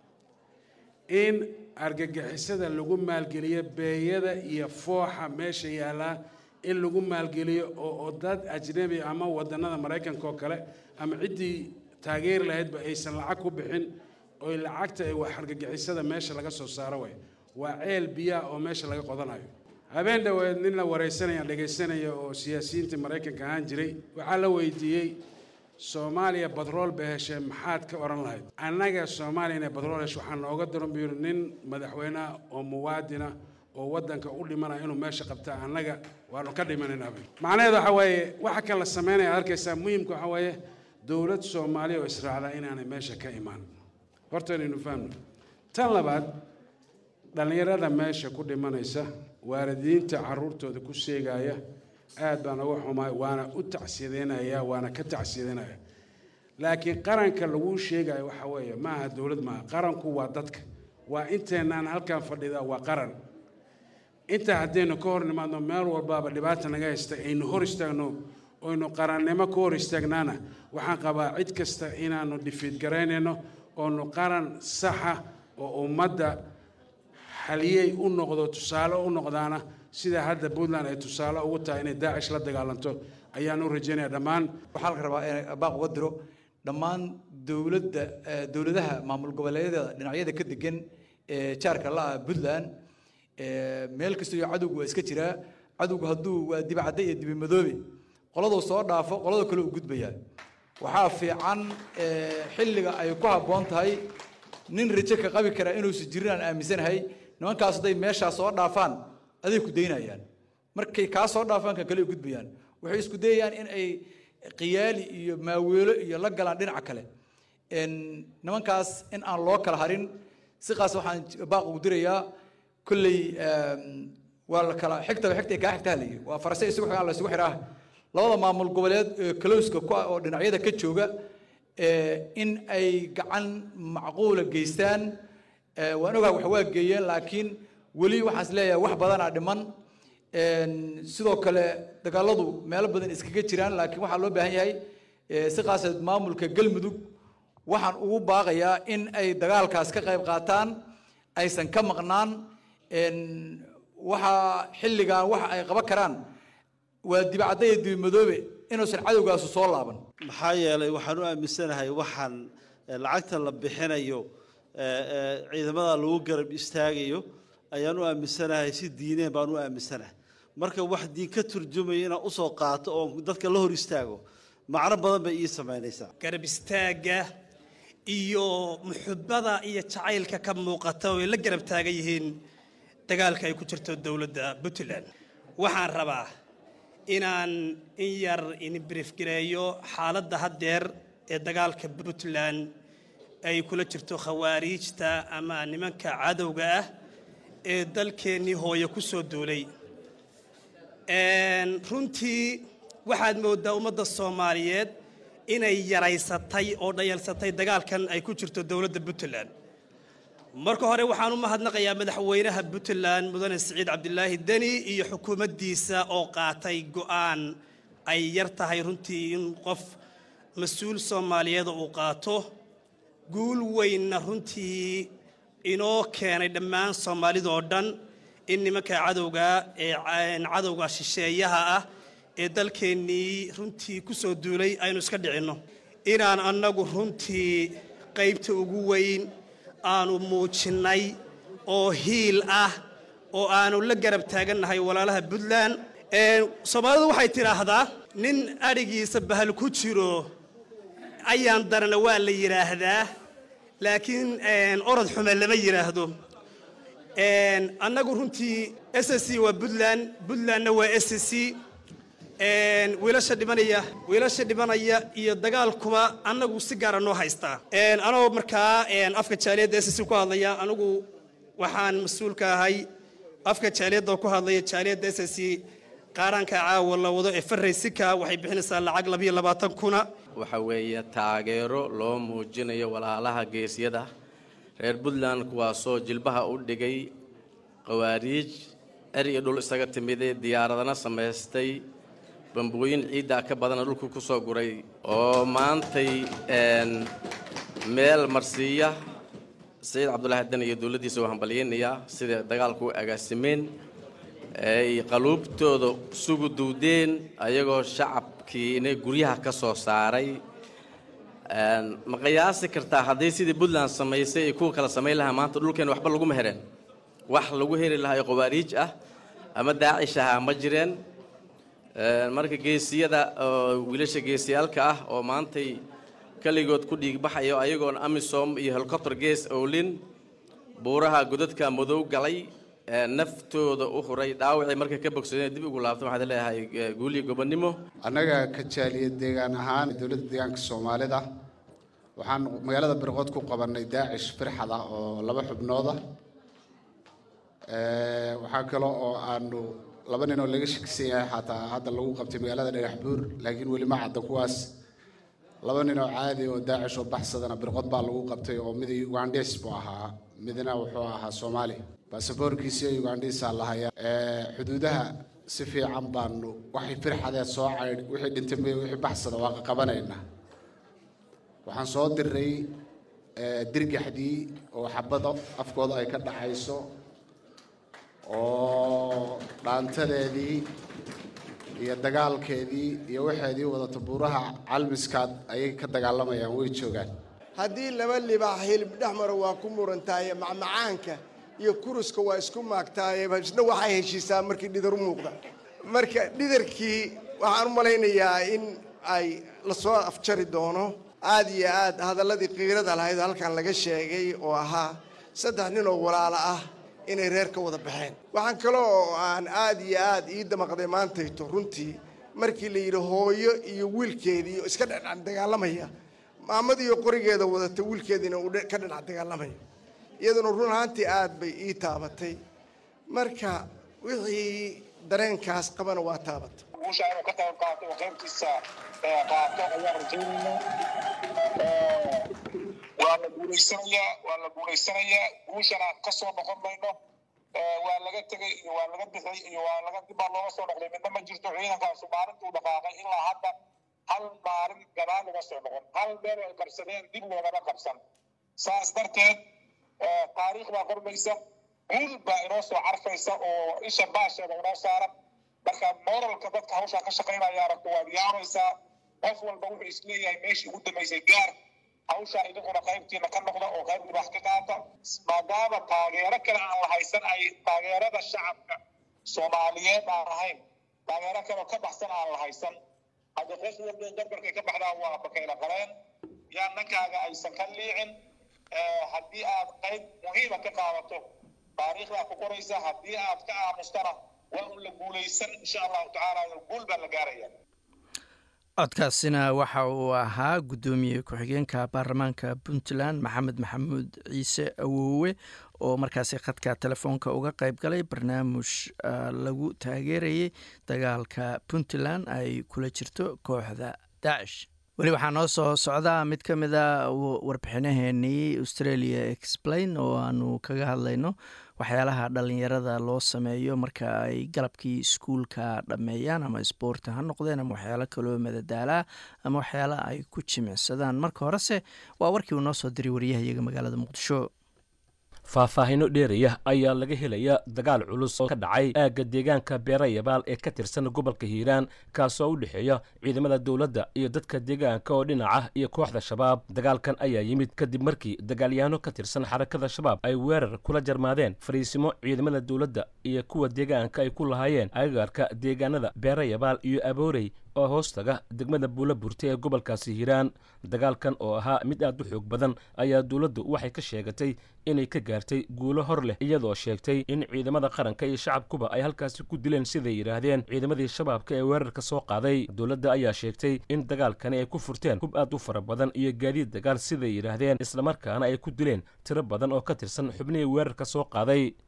in argagixisada lagu maalgeliyo beeyada iyo fooxa meesha yaallaa in lagu maalgeliyo oo oo dad ajnabi ama wadannada maraykanka oo kale ama ciddii taageeri lahaydba aysan lacag ku bixin oy lacagta ay wax argagixisada meesha laga soo saaro way waa ceel biyaha oo meesha laga qodanayo habeen dhoweed nin la waraysanaya dhegaysanaya oo siyaasiyiintii maraykanka ahaan jiray waxaa la weydiiyey soomaaliya badrool bay heshee maxaad ka odhan lahayd annaga soomaaliya inay badrool hesho waxaa nooga daran buu yidhi nin madaxweyneha oo muwaadina oo waddanka u dhimanaya inuu meesha qabta annaga waanu ka dhimanayna bay macnaheedu waxa weeye waxa kan la samaynaya ad arkaysaa muhimka waxa weeye dowlad soomaaliya oo israacda inaanay meesha ka imaan horta inaynu fahmno tan labaad dhallinyarada meesha ku dhimanaysa waalidiinta carruurtooda ku seegaya aad baan uga xumaay waana u tacsiyadeynaya waana ka tacsiyadeynaya laakiin qaranka laguu sheegayo waxa weeye ma aha dowlad maaha qaranku waa dadka waa inteennaan halkan fadhida waa qaran intaa haddaynu ka hor nimaadno meel walbaaba dhibaata naga haysta aynu hor istaagno oynu qarannimo ka hor istaagnaana waxaan qabaa cid kasta inaanu dhifiid garaynayno oonu qaran saxa oo ummadda xaliyey u noqdo tusaale u noqdaana sida hadda puntland ay tusaale ugu tahay inay daacish la dagaalanto ayaan u rajaynaya dhammaan waxaa la rabaa in baaq uga diro dhammaan dowladda dowladaha maamul goboleedyada dhinacyada ka degan ee jaarka la-ah puntland meel kasta iyo cadowgu waa iska jiraa cadowgu hadduu waa dibacadde iyo dibimadoobe qoladuu soo dhaafo qolada kale u gudbayaa waxaa fiican xilliga ay ku habboon tahay nin rajo ka qabi karaa inuusan jirin aan aaminsanahay nimankaas hadday meeshaa soo dhaafaan aday ku daynayaan markay kaa soo dhaafaan kan kale u gudbayaan waxay isku dayayaan in ay qiyaali iyo maaweelo iyo la galaan dhinaca kale nimankaas in aan loo kala harin siqaas waxaan baaq ugu dirayaa kolley waa la kala xigtaba xigta kaa xigtaa layi waa farase isugu xigaan la isugu xiraa labada maamul goboleed ee kalowska ku ah oo dhinacyada ka jooga in ay gacan macquula geystaan waan ogaha wax waa geeyeen laakiin weli waxaan is leeyahay wax badanaa dhiman sidoo kale dagaaladu meelo badan iskaga jiraan laakiin waxaa loo baahan yahay si qaaseed maamulka galmudug waxaan ugu baaqayaa in ay dagaalkaas ka qayb qaataan aysan ka maqnaan waxaa xilligan waxa ay qaban karaan waa dibacadda iyo dibimadoobe inuusan cadowgaasu soo laaban maxaa yeelay waxaan u aaminsanahay waxaan lacagta la bixinayo ciidamada lagu garab istaagayo ayaan u aaminsanahay si diineen baan u aaminsanahay marka wax diin ka turjumaya inaan usoo qaato oo dadka la hor istaago macno badan bay ii samaynaysaa garab istaagga iyo muxubada iyo jacaylka ka muuqata oo ay la garab taagan yihiin dagaalka ay ku jirto dowladda puntland waxaan rabaa inaan in yar inbriefgareeyo xaaladda haddeer ee dagaalka puntland ay kula jirto khawaariijta ama nimanka cadowga ah ee dalkeennii hooye ku soo duulay runtii waxaad mooddaa ummadda soomaaliyeed inay yaraysatay oo dhayalsatay dagaalkan ay ku jirto dowladda puntland marka hore waxaan u mahadnaqayaa madaxweynaha puntland mudane siciid cabdilaahi deni iyo xukuumaddiisa oo qaatay go'aan ay yar tahay runtii in qof mas-uul soomaaliyeed uu qaato guul weynna runtii inoo keenay dhammaan soomaalidoo dhan in nimanka cadowga ee cadowga shisheeyaha ah ee dalkeennii runtii ku soo duulay aynu iska dhicinno inaan annagu runtii qaybta ugu weyn aanu muujinnay oo hiil ah oo aanu la garab taagannahay walaalaha puntland soomaalidu waxay tidhaahdaa nin adhigiisa bahal ku jiro ayaan darana waa la yidhaahdaa laakiin orod xume lama yidhaahdo annagu runtii s c waa puntland puntlandna waa s c wiilasha dhimanaya wiilasha dhimanaya iyo dagaalkuba annagu si gaara noo haystaa anoo markaa afka jaaliyadda s c ku hadlaya anigu waxaan mas-uulka ahay afka jaaliyadda ku hadlaya jaaliyadda s c qaaraanka caawa la wado ee faraysika waxay bixinaysaa lacag labiyo labaatan kuna waxa weeye taageero loo muujinayo walaalaha geesyada reer puntland kuwaasoo jilbaha u dhigay qawaariij er iyo dhul isaga timidee diyaaradana samaystay bambooyin ciiddaa ka badana dhulku ku soo guray oo maantay een, meel marsiiya sayid cabdulaahi dan iyo dowladdiisa u hambalyaynayaa sida dagaalku u agaasimeen ay qaluubtooda sugu duwdeen ayagoo shacabkii inay guryaha ka soo saaray Een, ma qiyaasi kartaa haddii sidii puntland samaysay iyo kuwa kale samayn lahaa maanta dhulkeena waxba laguma hereen wax lagu heri lahaa oo qawaariij ah ama daacish ah ma jireen Een, marka geesiyada oo wiilasha geesiyaalka ah oo maantay keligood ku dhiigbaxayo ayagoon amisom iyo helicopter gees owlin buuraha godadka madow galay ee naftooda u huray dhaawacii markay ka bogsadeen dib ugu laabto waxaad leeyahay ee, guul iyo gobonnimo annaga ka jaaliya deegaan ahaan dowladda deegaanka soomaalida waxaan magaalada birqood ku qabannay daacish firxad ah oo laba xubnooda Eh, waxaa kale oo aanu laba nin oo laga shakisan yahay xataa hadda lagu qabtay magaalada dhagax buur laakiin weli ma cadda kuwaas laba nin oo caadi oo daacish oo baxsadana birqod baa lagu qabtay oo mid ugandhes buu ahaa midna wuxuu ahaa soomaali baasaboorkiisii ugandhisaa lahaya xuduudaha si fiican baanu waxay firxadee soo caydh wixii dhintay may wixii baxsada waa qaqabanaynaa waxaan soo diray eh, dirgaxdii oo xabado afkooda ay ka dhaxayso oo dhaantadeedii iyo dagaalkeedii iyo waxeedii wadata buuraha calmiskaad ayay ka dagaalamayaan way joogaan haddii laba libaax hilib dhex maro waa ku murantaaye macmacaanka iyo kuruska waa isku maagtaaye isna waxay heshiisaa markii dhidar u muuqda marka dhidarkii waxaan u malaynayaa in ay lasoo afjari doono aad iyo aad hadalladii qiirada lahayd oo halkan laga sheegay oo ahaa saddex nin oo walaalo ah inay reer ka wada baxeen waxaan kaloo aan aad iyo aad ii damaqday maantayto runtii markii la yidhi hooyo iyo wiilkeedii oo iska dhinac dagaalamaya maamadiiyo qorigeeda wadata wiilkeediina uu dhe- ka dhinac dagaalamayo iyaduna run ahaantii aad bay ii taabatay marka wixii dareenkaas qabana waa taabatay guusha inuu ka qayb qaato oo qaybtiisa ee, qaato ayaan rajaynaynaa Ee, waa la guulaysanayaa waa la guulaysanayaa guushana ka soo noqon mayno Ee, waa laga tegay iyo waa laga bixay iyo waa laga dib baa looga soo noqday midna ma jirto ciidankaasu maalintuu dhaqaaqay ilaa hadda hal maalin gadaal uga soo noqon hal meel ay qabsadeen dib loogama qabsan saas darteed ee, taariikh baa qormaysa guul baa inoo soo carfaysa oo isha baasheeda inoo saaran marka moralka dadka hawshaa ka shaqaynaya aragto waad yaabaysaa qof walba wuxuu isleeyahay meeshii ugu dambaysay gaar hawshaa idinkuna qaybtiina ka noqda oo qayb wax ka qaata maadaama taageero kale aan la haysan ay taageerada shacabka soomaaliyeed aan ahayn taageero kale ka baxsan aan la haysan hadda qof walba garbarkay ka baxdaan waa bakayla qaleen yaa nankaaga aysan ka liicin Ee, haddii aad qayb muhiima ka qaadato taariikhdaa ku qoraysa haddii aad ka aamustana waa un la guulaysan insha allahu tacaala guul baa la gaaraya codkaasina waxa uu ahaa guddoomiye ku-xigeenka baarlamaanka puntland maxamed maxamuud ciise awoowe oo markaasi khadka telefoonka uga qayb galay barnaamij ah, lagu taageerayay dagaalka puntland ay kula jirto kooxda daacish weli waxaa noo soo socdaa mid ka mid a warbixinaheenii australia explain oo aanu kaga hadlayno waxyaalaha dhalinyarada loo sameeyo marka ay galabkii iskuulka dhammeeyaan ama isboorti ha noqdeen ama waxyaalo kaloo madadaalaa ama waxyaala ay ku jimicsadaan marka horese waa warkii uu noo soo diray waryahayaga magaalada muqdisho faahfaahinno dheeraya ayaa laga helaya dagaal culus oo ka dhacay aagga deegaanka beerayabaal ee ka tirsan gobolka hiiraan kaasoo u dhexeeya ciidamada dowladda iyo dadka deegaanka oo dhinaca iyo kooxda shabaab dagaalkan ayaa yimid kadib markii dagaalyahanno ka tirsan xarakada shabaab ay weerar kula jarmaadeen fariisimo ciidamada dowladda iyo kuwa deegaanka ay ku lahaayeen agagaarka deegaanada beerayabaal iyo aboorey oo hoostaga degmada buula burta ee gobolkaasi hiiraan dagaalkan oo ahaa mid aad u xoog badan ayaa dowladdu waxay ka sheegatay inay ka gaartay guulo hor leh iyadoo sheegtay in ciidamada qaranka iyo shacabkuba ay halkaasi ku dileen siday yidhaahdeen ciidamadii shabaabka ee weerarka soo qaaday dowladda ayaa sheegtay in dagaalkani ay ku furteen hub aad u fara badan iyo gaadiid dagaal siday yidhaahdeen islamarkaana ay ku dileen tiro badan oo ka tirsan xubnihii weerarka soo qaaday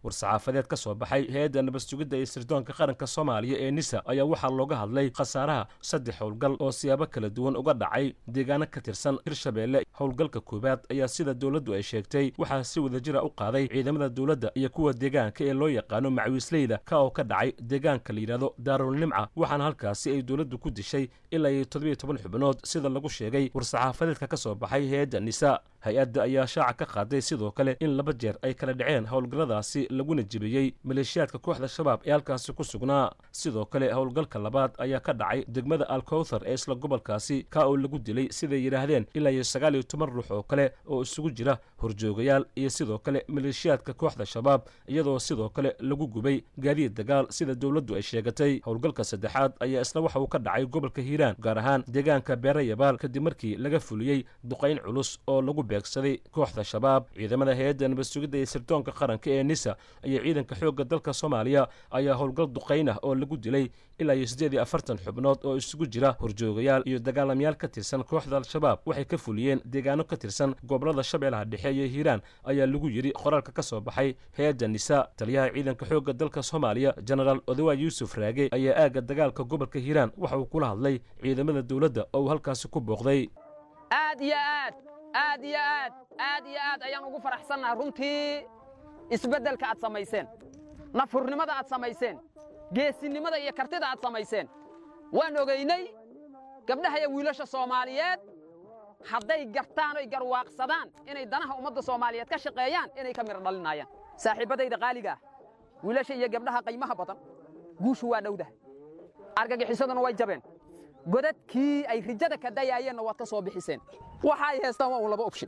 war-saxaafadeed ka soo baxay hay-adda nabad sugidda iyo sirdoonka qaranka soomaaliya ee nisa ayaa waxaa looga hadlay khasaaraha saddex howlgal oo siyaabo kala duwan uga dhacay deegaano ka tirsan hirshabeelle howlgalka koowaad ayaa sida dowladdu ay sheegtay waxaa si wadajira u qaaday ciidamada dowladda iyo kuwa deegaanka ee loo yaqaano macawiisleyda ka oo ka dhacay deegaanka la yidhahdo daarulnimca waxaana halkaasi ay dowladdu ku dishay ilaa iyo toddobiyo toban xubnood sida lagu sheegay war-saxaafadeedka ka soo baxay hay-adda nisa hay-adda ayaa shaaca ka qaaday sidoo kale in laba jeer ay kala dhaceen howlgalladaasi laguna jebiyey maleeshiyaadka kooxda shabaab ee halkaasi ku sugnaa sidoo kale howlgalka labaad ayaa ka dhacay degmada alkowthar ee isla gobolkaasi ka oo lagu dilay siday yidhaahdeen ilaa iyo sagaal iyo toban ruux oo kale oo isugu jira horjoogayaal iyo sidoo kale maleeshiyaadka kooxda shabaab iyadoo sidoo kale lagu gubay gaadiid dagaal sida dowladdu ay sheegatay howlgalka saddexaad ayaa isna waxa uu ka dhacay gobolka hiiraan gaar ahaan deegaanka beerayabaal kadib markii laga fuliyey duqayn culus oo lagu beegsaday kooxda shabaab ciidamada hay-adda nabad sugidda iyo sirdoonka qaranka ee nisa iyo ciidanka xoogga dalka soomaaliya ayaa howlgal duqayn ah oo lagu dilay ilaa iyo siddeed iyo afartan xubnood oo isugu jira horjoogayaal iyo dagaalamayaal ka tirsan kooxda al-shabaab waxay ka fuliyeen deegaano ka tirsan gobolada shabeellaha dhexe iyo hiiraan ayaa lagu yidhi qoraalka ka soo baxay hay-adda nisa taliyaha ciidanka xoogga dalka soomaaliya genaraal odawa yuusuf raage ayaa aagga dagaalka gobolka hiiraan waxa uu kula hadlay ciidamada dowladda oo uu halkaasi ku booqday aad iyo aad aad iyo aad aad iyo aad ayaan ugu faraxsannahay runtii isbeddelka aad samayseen nafhurnimada aad samayseen geesinimada iyo kartida aad samayseen waan ogaynay gabdhaha iyo wiilasha soomaaliyeed hadday gartaan oy garwaaqsadaan inay danaha ummadda soomaaliyeed ka shaqeeyaan inay ka midho dhalinaayaan saaxiibbadayda qaaliga ah wiilasha iyo gabdhaha qaymaha badan guushu waa dhowdahay argagixisaduna way jabeen godadkii ay rijada ka dayaayeenna waad ka soo bixiseen waxa ay heestaan waa un laba opshin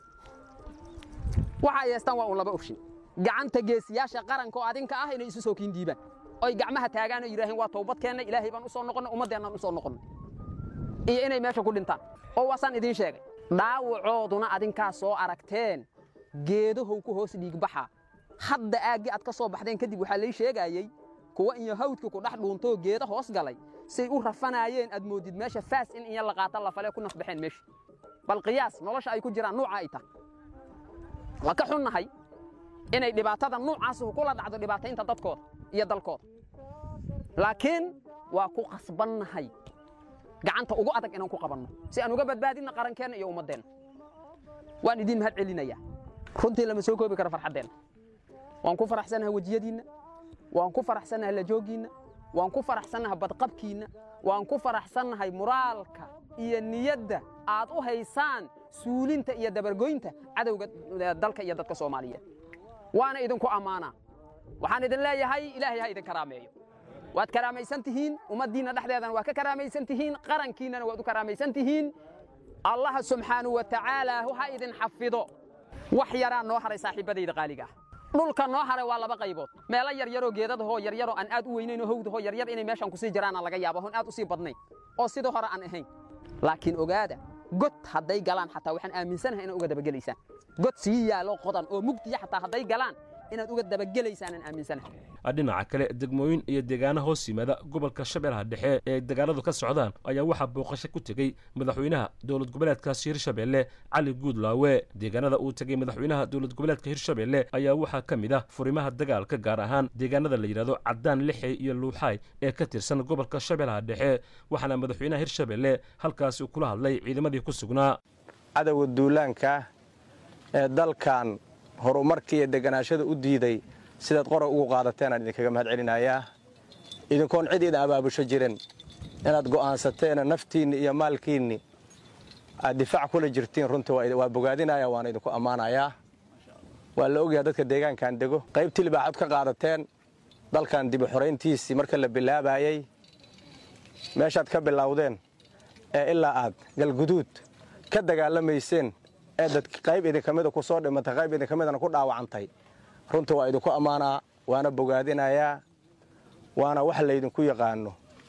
waxa ay heestaan waa un laba opshin gacanta geesiyaasha qaranka oo adinka ah inay isu soo kiin diibaan oy gacmaha taagaan oo yidhaaheen waa toobadkeenna ilaahay baan u soo noqonnay ummaddeennaan u soo noqonnay iyo inay meesha ku dhintaan oo waasaan idiin sheegay dhaawacooduna adinkaa soo aragteen geedahow ku hoos dhiigbaxa hadda aaggii aad ka soo baxdeen kadib waxaa lay sheegaayey kuwa iyo hawdka ku dhex dhuuntoo geeda hoos galay say u rafanaayeen aad moodid meesha faas in inya la qaata lafale ku nafbaxeen meesha bal qiyaas nolosha ay ku jiraan nuuca ay tahay waa ka xunnahay inay dhibaatada nuucaasuhu kula dhacdo dhibaataynta dadkooda iyo dalkooda laakiin waa ku qasbannahay gacanta ugu adag inaan ku qabanno si aan uga badbaadinna qarankeenna iyo ummaddeenna waan idiin mahad celinayaa runtii lama soo koobi karo farxaddeenna waan ku faraxsannahay wejiyadiinna waan ku faraxsannahay lajooggiinna waan ku faraxsannahay badqabkiinna waan ku faraxsannahay muraalka iyo niyadda aad u haysaan suulinta iyo dabargoynta cadowga dalka iyo dadka soomaaliyeed waana idinku ammaanaa waxaan idin leeyahay ilaahay ha idin karaameeyo waad karaamaysan tihiin ummaddiinna dhexdeedana waa ka karaamaysan tihiin qarankiinnana waad u karaamaysan tihiin allaha subxaanahu wa tacaala ha idin xafido wax yaraa noo haray saaxiibbadayda qaaliga ah dhulka noo haray waa laba qaybood meelo yaryaroo geedadahoo yaryaroo aan aad u weynaynoo howdahoo yaryar inay meeshan kusii jiraana laga yaaba hoon aad u sii badnayn oo sidii hore aan ahayn laakiin ogaada god hadday galaan xataa waxaan aaminsanahay inaad uga dabagelaysaan god sii yaalo qodan oo mugdiya xataa hadday galaan inaad uga dabagelaysaan aan aaminsanahay dhinaca kale degmooyin iyo deegaano hoos yimaada gobolka shabeellaha dhexe ee dagaaladu ka socdaan ayaa waxaa booqasho ku tegey madaxweynaha dowlad goboleedkaasi hirshabeelle cali guudlaawe deegaanada uu tegey madaxweynaha dowlad goboleedka hirshabeelle ayaa waxaa ka mid ah furimaha dagaalka gaar ahaan deegaanada la yidhahdo caddaan lixey iyo luuxaay ee ka tirsan gobolka shabeellaha dhexe waxaana madaxweynaha hirshabeelle halkaasi uu kula hadlay ciidamadii ku sugnaa cadowga duulaanka ee dalkan horumarka iyo deganaashada u diiday sidaad qora ugu qaadateen aan idinkaga mahad celinayaa idinkoon cid idin abaabusho jirin inaad go'aansateena naftiinni iyo maalkiinni aad difaac kula jirtiin runtii waa bogaadinaya waana idinku ammaanayaa waa la ogyaha dadka deegaankan dego qaybtii libaaxad ka qaadateen dalkan dibi xorayntiisii marka la bilaabayey meeshaad ka bilowdeen ee ilaa aad galguduud ka dagaalamayseen ee dad qayb idinka mida ku soo dhimantay qayb idinka midana ku dhaawacantay runtii waa idinku ammaanaa waana bogaadinayaa waana wax laydinku yaqaano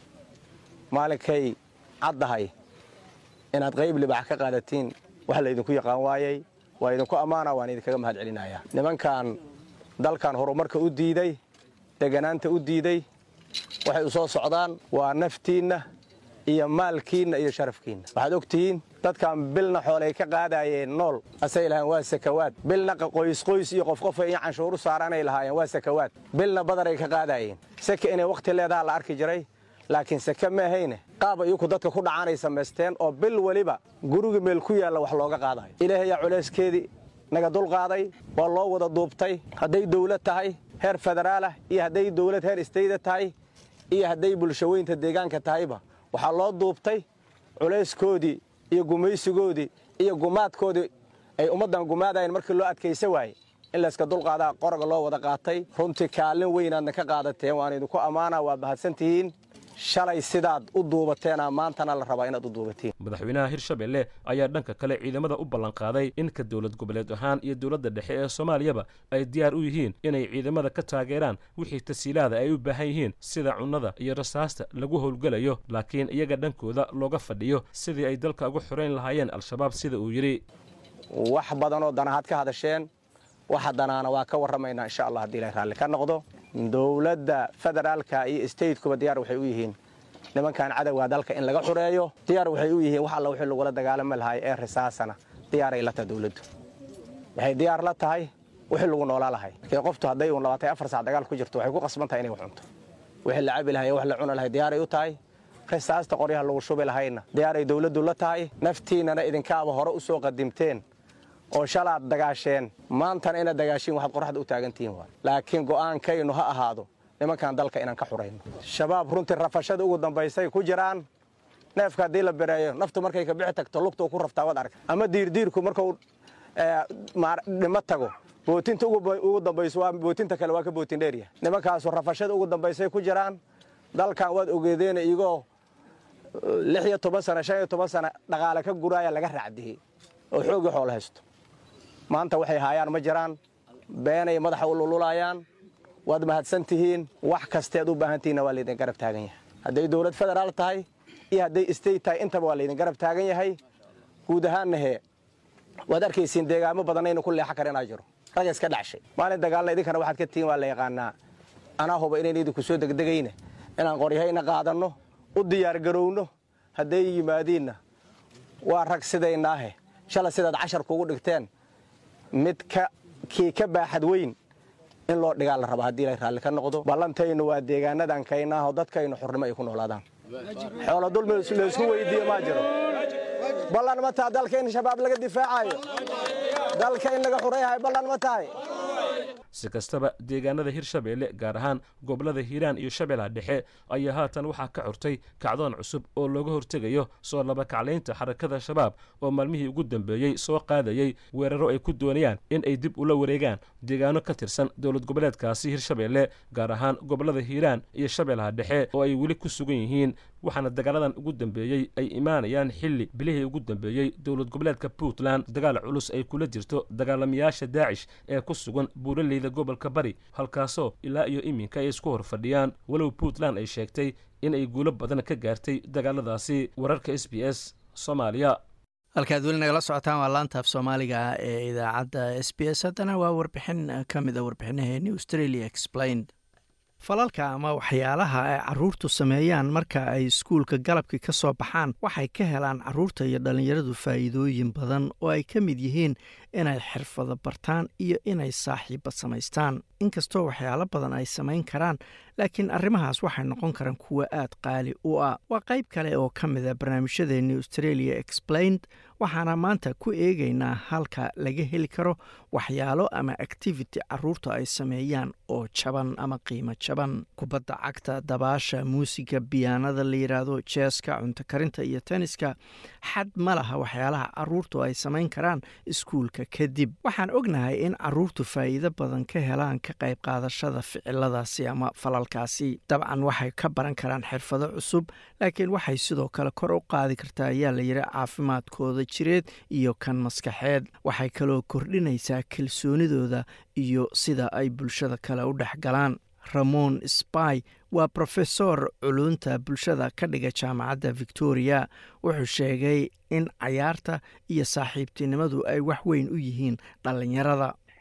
maalinkay caddahay inaad qayb libax ka qaadatiin wax laydinku yaqaan waayey waa idinku ammaanaa waan idinkaga mahad celinayaa nimankan dalkan horumarka u diiday deganaanta u diiday waxay u soo socdaan waa naftiinna iyo maalkiinna iyo sharafkiinna waxaad ogtihiin dadkan bilna xoolay ka qaadayeen nool asay lahayen waa sakawaad bilna qoysqoys iyo qof qofa iyo canshuuru saaranay lahaayeen waa sakawaad bilna badaray ka qaadayeen seke inay wakhti leedaha la arki jiray laakiin seke maahayne qaaba iyaku dadka ku dhacaanay samaysteen oo bil weliba guriga meel ku yaalla wax looga qaadayo ilaahayaa culayskeedii naga dulqaaday waa loo wada duubtay hadday dawlad tahay heer federaalah iyo hadday dawlad heer istayda tahay iyo hadday bulshaweynta deegaanka tahayba waxaa loo duubtay culayskoodii iyo gumaysigoodii iyo gumaadkoodii ay ummaddan gumaadayeen markii loo adkaysa waayey in layska dulqaadaa qoraga loo wada qaatay runtii kaalin weynaadna ka qaadateen waan idinku ammaanaa waa mahadsantihiin shalay sidaad u duubateena maantana la rabaa inaad u duubatiin madaxweynaha hirshabelle ayaa dhanka kale ciidamada u ballanqaaday in ka dowlad goboleed ahaan iyo dowladda dhexe ee soomaaliyaba ay diyaar u yihiin inay ciidamada ka taageeraan wixii tasiilaada ay u baahan yihiin sida cunnada iyo rasaasta lagu howlgelayo laakiin iyaga dhankooda looga fadhiyo sidii ay dalka uga xorayn lahaayeen al-shabaab sida uu yidhi wax badanoo danahaad ka hadasheen waxa danaana waa ka warramaynaa insha allah haddii ilahay raalli ka noqdo dowladda federaalka iyo statekuba diyaar waxay u yihiin nimankan cadowga dalka in laga xureeyo diyaar waxay u yihiin wax alla wixii lagula dagaalami lahay ee risaasana diyaaray la tahay dowladdu waxay diyaar la tahay wixii lagu noolaa lahay markii qoftu hadday uun labaatan afar saac dagaal ku jirto waxay ku qasban tahay inay wax cunto wixii la cabi lahay wax la cuni lahay diyaaray u tahay risaasta qoryaha lagu shubi lahayna diyaaray dowladdu la tahay naftiinnana idinkaaba hore u soo qadimteen oo shalaad dagaasheen maantana inaad dagaashiin waxaad qoraxda u taagantihiin waay laakiin go'aankaynu ha ahaado nimankan dalka inaan ka xurayno shabaab runtii rafashada ugu dambaysay ku jiraan neefka haddii la bereeyo naftu markay ka bixi tagto lugtuu ku raftaa wad arag ama diirdiirku markuu dhimo tago bootinta ugu dambayso waa bootinta kale waa ka bootin dheeryahay nimankaasu rafashada ugu dambaysay ku jiraan dalkan waad ogeedeen igoo lix iyo toban sana shan iyo toban sana dhaqaale ka guraaya laga raacdiyey oo xoogii xoolo haysto maanta waxay haayaan ma jiraan beenay madaxa u lululayaan waad mahadsan tihiin wax kasteed u baahan tihiinna waa laydin garab taagan yahay hadday dowlad federaal tahay iyo hadday state tahay intaba waa laydin garab taagan yahay guud ahaanna hee waad arkaysiin deegaamo badanaynu ku leexa kara inaa jiro rag iska dhacshay maalin dagaalna idinkana waxaad ka tihiin waa la yaqaanaa anaa huba inayn idinku soo degdegayna inaan qoryahayna qaadanno u diyaargarowno hadday yimaadiinna waa rag sidaynaahe shalay sidaad cashar kugu dhigteen mid kii ka baaxad weyn in loo dhigaa la rabaa haddii ilay raalli ka noqdo ballantaynu waa deegaanadan kaynaaho dadkaynu xurnimo ay ku noolaadaan xoolo dulmi laysku weydiiye maa jiro ballan ma taha dalka in shabaab laga difaacayo dalka in laga xurayhayo ballan ma tahay si kastaba deegaanada hirshabeelle gaar ahaan gobollada hiiraan iyo shabeellaha dhexe ayaa haatan waxaa ka curtay kacdoon cusub oo looga hortegayo soo labakaclaynta xarakada shabaab oo maalmihii ugu dambeeyey soo qaadayey weeraro ay ku doonayaan in ay dib ula wareegaan deegaano ka tirsan dowlad goboleedkaasi hirshabeelle gaar ahaan gobollada hiiraan iyo shabeellaha dhexe oo ay weli ku sugan yihiin waxaana dagaaladan ugu dambeeyey ay imaanayaan xilli bilihii ugu dambeeyey dowlad goboleedka puntland dagaal culus ay kula jirto dagaalamayaasha daacish ee ku sugan buuraleyda gobolka bari halkaasoo ilaa iyo iminka ay isku hor fadhiyaan walow puntland ay sheegtay in ay guulo badan ka gaartay dagaaladaasi wararka s b s soomaaliya halkaad weli nagala socotaan waa laanta af soomaaliga ee idaacadda s b s haddana waa warbixin ka mid a warbixinaheeni australia explained falalka ama waxyaalaha ay caruurtu sameeyaan marka ay iskuulka galabkii ka soo baxaan waxay ka helaan caruurta iyo dhallinyaradu faa'iidooyin badan oo ay ka mid yihiin inay xirfado bartaan iyo inay saaxiibba samaystaan inkastoo waxyaalo badan ay samayn karaan laakiin arrimahaas waxay noqon karaan kuwo aad qaali u ah waa qayb kale oo ka mid a barnaamijyadeeni australia explained waxaana maanta ku eegaynaa halka laga heli karo waxyaalo ama activity caruurta ay sameeyaan oo jaban ama qiimo jaban kubadda cagta dabaasha muusiga biyaanada la yidhaahdo jeeska cunto karinta iyo tenniska xad ma laha waxyaalaha caruurtu ay samayn karaan iskuulka kadib waxaan ognahay in caruurtu faa'iido badan ka helaan ka qayb qaadashada ficiladaasi ama falalkaasi dabcan waxay ka baran karaan xirfado cusub laakiin waxay sidoo kale kor u qaadi kartaa ayaa la yidhi caafimaadkooda jireed iyo kan maskaxeed waxay kaloo kordhinaysaa kalsoonidooda iyo sida ay bulshada kale u dhex galaan ramon sby waa brofesor culunta bulshada ka dhiga jaamacadda victoria wuxuu sheegay in cayaarta iyo saaxiibtinimadu ay wax weyn u yihiin dhallinyarada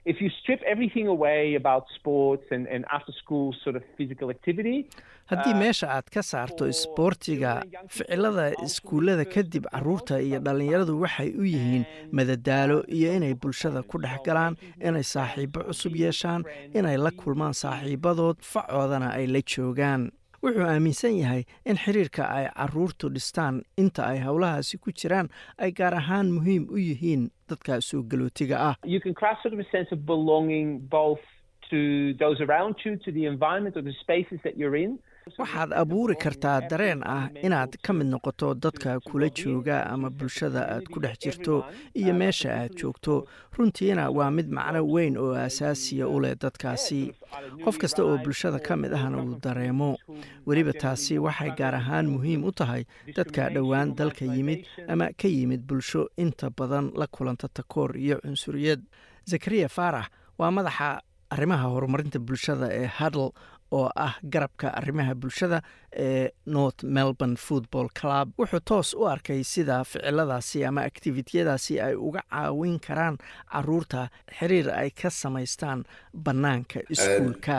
if you strip everything away about sports and, and after school sort of physical activity, haddii meesha aad ka saarto isboortiga ficilada iskuullada kadib caruurta iyo dhallinyaradu waxay u yihiin madadaalo iyo inay bulshada ku dhex galaan inay saaxiibo cusub yeeshaan inay la kulmaan saaxiibadood facoodana ay la joogaan wuxuu aaminsan yahay in xiriirka ay caruurtu dhistaan inta ay howlahaasi ku jiraan ay gaar ahaan muhiim u yihiin dadka soo galootiga ah you can craft sort of a sense of belonging both to those around you, to the environment or the spaces that you're in. waxaad abuuri kartaa dareen ah inaad ka mid noqoto dadka kula jooga ama bulshada aad ku dhex jirto iyo meesha aad joogto runtiina waa mid macno weyn oo asaasiya u leh dadkaasi qof kasta oo bulshada ka mid ahna uu dareemo weliba taasi waxay gaar ahaan muhiim u tahay dadka dhowaan dalka yimid ama ka yimid bulsho inta badan la kulanta takoor iyo cunsuriyad zakariya faarax waa madaxa arrimaha horumarinta bulshada ee hadl oo ah garabka arrimaha bulshada ee north melbourne football club wuxuu toos u arkay sida ficiladaasi ama aktivitiyadaasi ay uga caawin karaan caruurta xiriir ay ka samaystaan bannaanka iskuulka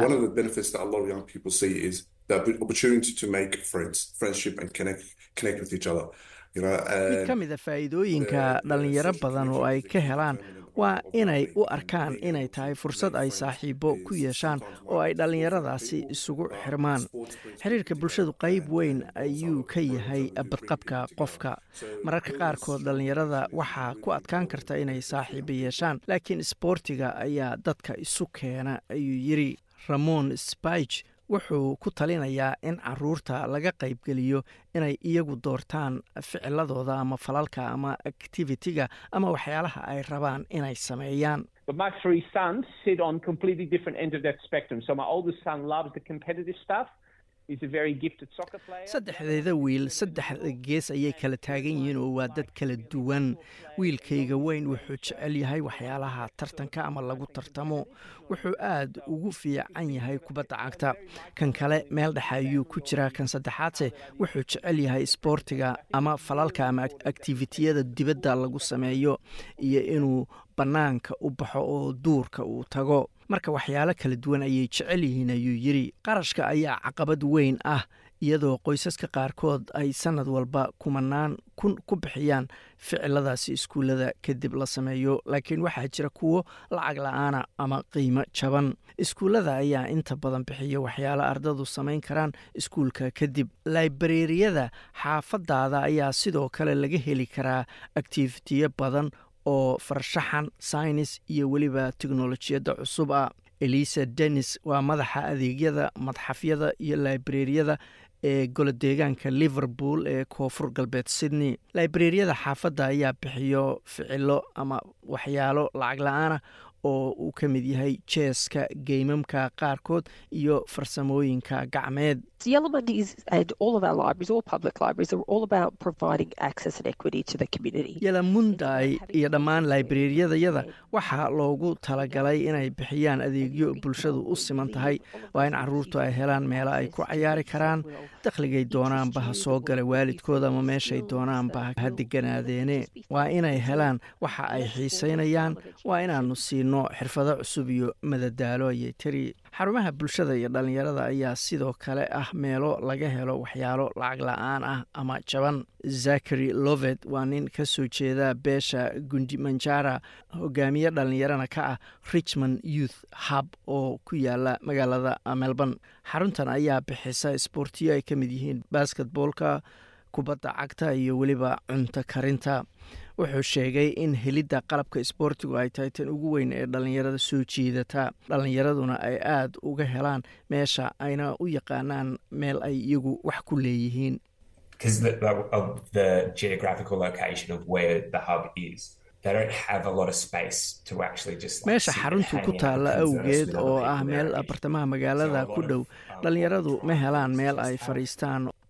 mid ka mida faa'iidooyinka dhallinyaro badan oo ay ka helaan waa inay u arkaan inay tahay fursad ay saaxiibo ku yeeshaan oo ay dhallinyaradaasi isugu xirmaan xiriirka bulshadu qayb weyn ayuu ka yahay badqabka qofka mararka qaarkood dhallinyarada waxaa ku adkaan karta inay saaxiibo yeeshaan laakiin isboortiga ayaa dadka isu keena ayuu yiri ramon spige wuxuu ku talinayaa in caruurta laga qaybgeliyo inay iyagu doortaan ficiladooda ama falalka ama activitiga ama waxyaalaha ay rabaan inay sameeyaan But my three sons sit on completely different ends of that spectrum. So my oldest son loves the competitive stuff. He's a very gifted soccer player. saddexdeeda wiil saddexda gees ayay kala taagan yihiin oo waa dad kala duwan wiilkayga weyn wuxuu jecel yahay waxyaalaha tartanka ama lagu tartamo wuxuu aad ugu fiican yahay kubadda cagta kan kale meel dhexe ayuu ku jiraa kan saddexaadse wuxuu jecel yahay isboortiga ama falalka ama aktivitiyada dibadda lagu sameeyo iyo inuu bannaanka u baxo oo duurka uu tago marka waxyaalo kala duwan ayay jecel yihiin ayuu yidri qarashka ayaa caqabad weyn ah iyadoo qoysaska qaarkood ay sannad walba kumanaan kun ku bixiyaan ficiladaasi iskuullada kadib la sameeyo laakiin waxaa jira kuwo lacag la-aana ama qiimo jaban iskuullada ayaa inta badan bixiya waxyaalo ardadu samayn karaan iskuulka kadib laibareeriyada xaafadaada ayaa sidoo kale laga heli karaa aktivitiyo badan oo farshaxan saynis iyo weliba teknolojiyadda cusub ah elisa dennis waa madaxa adeegyada madxafyada iyo laibareeriyada ee golodeegaanka liverpool ee koonfur galbeed sydney laibareeriyada xaafadda ayaa bixiyo ficilo ama waxyaalo lacag la-aanah oo uu ka mid yahay jeeska geymamka qaarkood iyo farsamooyinka gacmeed The element is, and all of our libraries, all public libraries, are all about providing access and equity to the community. yalamunday iyo dhammaan laibareeriyadayada waxaa loogu talagalay inay bixiyaan adeegyo bulshadu u siman tahay waa in caruurtu ay helaan meelo ay ku cayaari karaan dakhligay doonaanba ha soo gala waalidkooda ama meeshay doonaanba ha deganaadeene waa inay helaan waxa ay xiiseynayaan waa inaanu siino xirfado cusub iyo madadaalo ayay tiri xarumaha bulshada iyo dhallinyarada ayaa sidoo kale ah meelo laga helo waxyaalo lacag la-aan ah ama jaban zakari lovet waa nin ka soo jeeda beesha gundimanjara hogaamiye dhallinyarana ka ah richmond youth hub oo ku yaala magaalada melbourne xaruntan ayaa bixisa isboortiyo ay ka mid yihiin basketboolka kubadda cagta iyo weliba cunto karinta wuxuu sheegay in helidda qalabka isboortigu ay tahay tan ugu weyn ee dhallinyarada soo jiidata dhallinyaraduna ay aada uga helaan meesha ayna u yaqaanaan meel ay iyagu wax ku leeyihiin because the, of the geographical location of where the hub is. They don't have a lot of space to actually just like, meesha sit xaruntu and ku hang out taalla and converse awgeed with other oo people ah there meel is. bartamaha magaalada ku dhow dhallinyaradu ma helaan meel ay fadhiistaan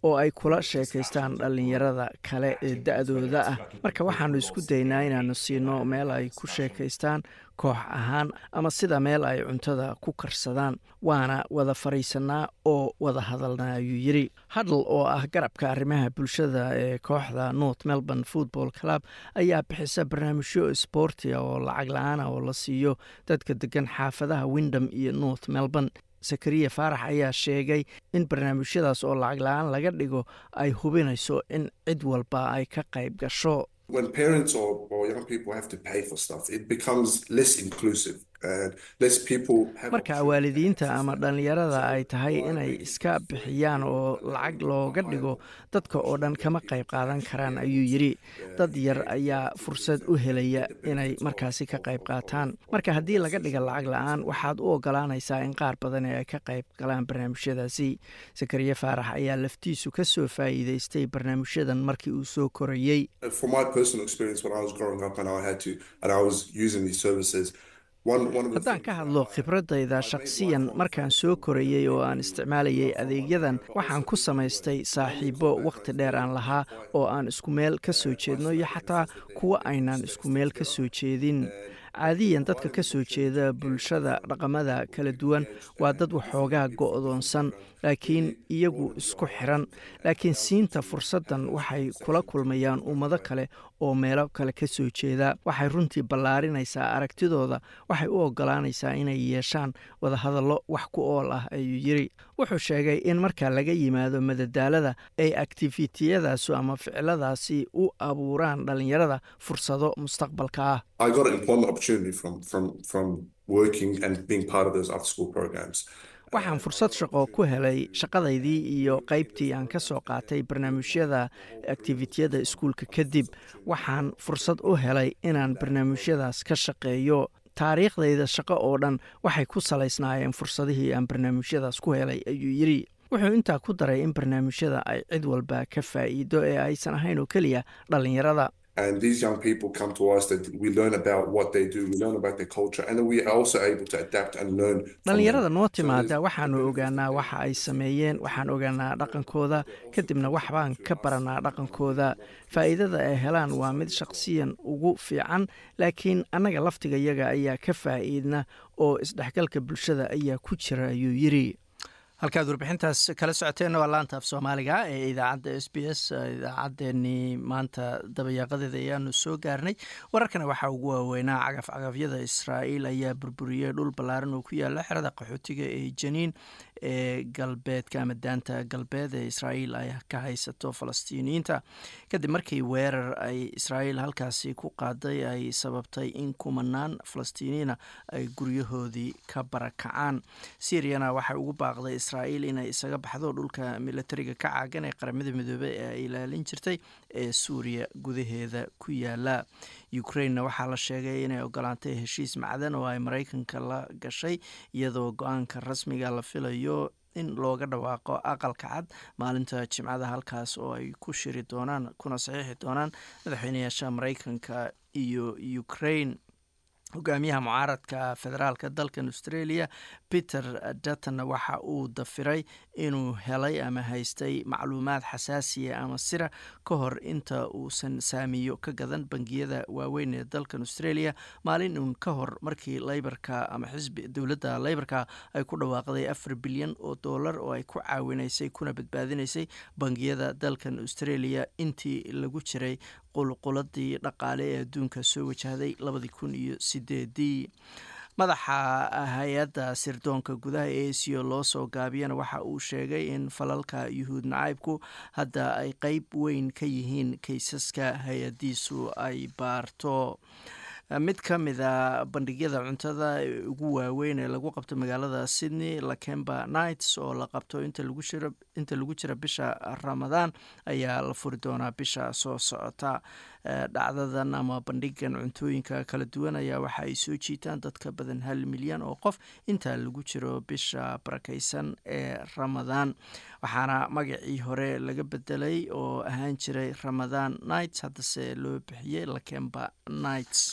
oo ay kula sheekaystaan dhallinyarada kale ee da-dooda ah marka waxaannu isku daynaa inaannu siino meel ay ku sheekaystaan koox ahaan ama sida meel ay cuntada ku karsadaan waana wada fadhiisanaa oo wada hadalnaa ayuu yidhi hadal oo ah garabka arrimaha bulshada ee kooxda north melbourne football club ayaa bixisa barnaamijyo sboortia oo lacag la-aana oo la siiyo dadka degan xaafadaha windham iyo north melbourne zakariya faarax ayaa sheegay in barnaamijyadaas oo lacag la-aan laga dhigo ay hubinayso in cid walba ay ka qayb gasho when parents or, or young people have to pay for stuff, it becomes less inclusive. And less people have marka waalidiinta ama dhallinyarada ay tahay inay iska bixiyaan oo lacag looga dhigo dadka oo dhan kama qayb qaadan karaan ayuu yidhi dad yar ayaa fursad u helaya inay markaasi ka qayb qaataan marka haddii laga dhiga lacag la-aan waxaad u ogolaanaysaa in qaar badan ee ay ka qayb galaan barnaamijyadaasi sakariye faarax ayaa laftiisu ka soo faa'iidaystay barnaamijyadan markii uu soo korayey For my personal experience when I was growing up and I had to and I was using these services, one one of the haddaan ka hadlo khibradayda shakhsiyan markaan soo korayey oo aan isticmaalayay adeegyadan waxaan ku samaystay saaxiibo wakhti dheer aan lahaa oo aan isku meel ka soo jeedno iyo xataa kuwa aynaan isku meel ka soo jeedin caadiyan dadka ka soo jeeda bulshada dhaqamada kala duwan waa dad waxoogaa go'doonsan laakiin iyagu isku xiran laakiin siinta fursaddan waxay kula kulmayaan ummado kale oo meelo kale ka soo jeeda waxay runtii ballaarinaysaa aragtidooda waxay u ogolaanaysaa inay yeeshaan wadahadallo wax ku ool ah ayuu yidhi wuxuu sheegay in marka laga yimaado madadaalada ay aktifitiyadaasu ama ficiladaasi u abuuraan dhallinyarada fursado mustaqbalka ah I got an employment opportunity from from from working and being part of those after school programs. waxaan fursad shaqo ku helay shaqadaydii iyo qaybtii aan ka soo qaatay barnaamijyada aktivitiyada iskuulka kadib waxaan fursad u helay inaan barnaamijyadaas ka shaqeeyo taariikhdayda shaqo oo dhan waxay ku salaysnaayeen fursadihii aan barnaamijyadaas ku helay ayuu yidhi wuxuu intaa ku daray in barnaamijyada ay cid walba ka faa'iido ee aysan ahayn oo keliya dhallinyarada And these young people come to us that we learn about what they do, we learn about their culture, and then we are also able to adapt and learn. from dhallinyarada them. noo So there's- timaada waxaanu ogaanaa waxa ay sameeyeen waxaan ogaanaa dhaqankooda kadibna waxbaan ka baranaa dhaqankooda faa'iidada ay helaan waa mid shaqsiyan ugu fiican laakiin annaga laftiga yaga ayaa ka faa'iidna oo isdhexgalka bulshada ayaa ku jira ayuu yidhi halkaad warbixintaas kala socoteenna waa laanta af soomaaliga ee idaacadda s b s idaacaddeenii maanta dabayaaqadeeda ayaanu soo gaarnay wararkana waxaa ugu waaweynaa cagaf cagafyada israa'iil ayaa burburiyey dhul ballaaran oo ku yaala xerada qaxootiga ee janiin ee galbeedka ama daanta galbeed ee israa'iil ay ka haysato falastiiniyiinta kadib markii weerar ay israa'iil halkaasi ku qaaday ay sababtay in kumanaan falastiiniyiina ay guryahoodii ka barakacaan syriana waxay ugu baaqday israa'iil inay isaga baxdo dhulka militariga ka caagan ee qaramada midoobey ee ay ilaalin jirtay ee suuriya gudaheeda ku yaala ukrainena waxaa la sheegay inay ogolaantay heshiis macdan oo ay maraykanka la gashay iyadoo go-aanka rasmiga la filayo in looga dhawaaqo aqalka cad maalinta jimcada halkaas oo ay ku shiri doonaan kuna saxiixi doonaan madaxweynayaasha maraykanka iyo ukraine hogaamiyaha mucaaradka federaalka dalkan australia peter dutton waxa uu dafiray inuu helay ama haystay macluumaad xasaasiya ama sira ka hor inta uusan saamiyo ka gadan bangiyada waaweyn ee dalkan australia maalin uun ka hor markii leybarka ama xisbi dowladda leybarka ay ku dhawaaqday afar bilyan oo dollar oo ay ku caawinaysay kuna badbaadinaysay bangiyada dalkan australia intii lagu jiray qulquladii dhaqaale ee adduunka soo wajahday labadii kun iyo sideedii madaxa hay-adda sirdoonka gudaha ee asiya loo soo gaabiyana waxa uu sheegay in falalka yuhuud nacaybku hadda ay qeyb weyn ka yihiin kaysaska hay-adiisu ay baarto mid ka mid a bandhigyada cuntada ugu waaweyn ee lagu qabto magaalada sydney lakemba nights oo la qabto inta lagu jira bisha ramadaan ayaa la furi doonaa bisha soo socota dhacdadan ama bandhigan cuntooyinka kala duwan ayaa waxa ay soo jiitaan dadka badan hal milyan oo qof inta lagu jiro bisha barakeysan ee ramadaan waxaana magacii hore laga bedelay oo ahaan jiray ramadaan nights haddase loo bixiyey lakemba nights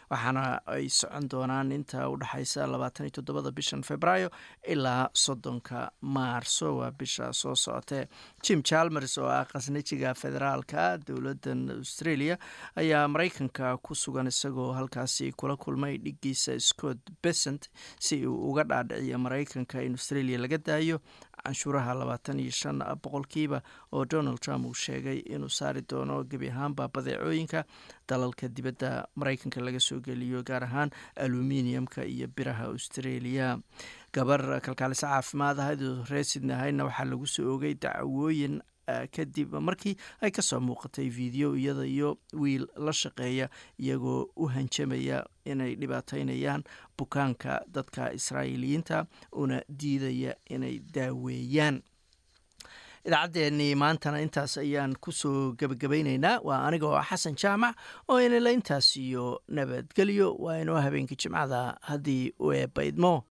waxaana ay socon doonaan inta u dhexaysa labaatan iyo toddobada bishan februaayo ilaa soddonka maarso waa bisha soo socotee jim chalmers oo ah khasnajiga federaalka dowladan australia ayaa maraykanka ku sugan isagoo halkaasi kula kulmay dhigiisa scott besent si uu uga dhaadhiciyo maraykanka in australia laga daayo canshuuraha labaatan iyo shan boqolkiiba oo donald trump uu sheegay inuu saari doono gebi ahaanba badeecooyinka dalalka dibadda maraykanka laga soo geliyo gaar ahaan aluminiumka iyo biraha australia gabar kalkaaliso caafimaad ahayd oo reer sydney ahaydna waxaa lagu soo ogay dacwooyin kadib markii ay kasoo muuqatay video iyada iyo wiil la shaqeeya iyagoo u hanjamaya inay dhibaateynayaan bukaanka dadka israa'iiliyiinta una diidaya inay daaweeyaan idaacaddeenii maantana intaas ayaan kusoo gebagabaynaynaa waa aniga oo xasan jaamac oo inila intaas iyo nabadgelyo waa inoo habeenkii jimcada haddii u eebbaydmo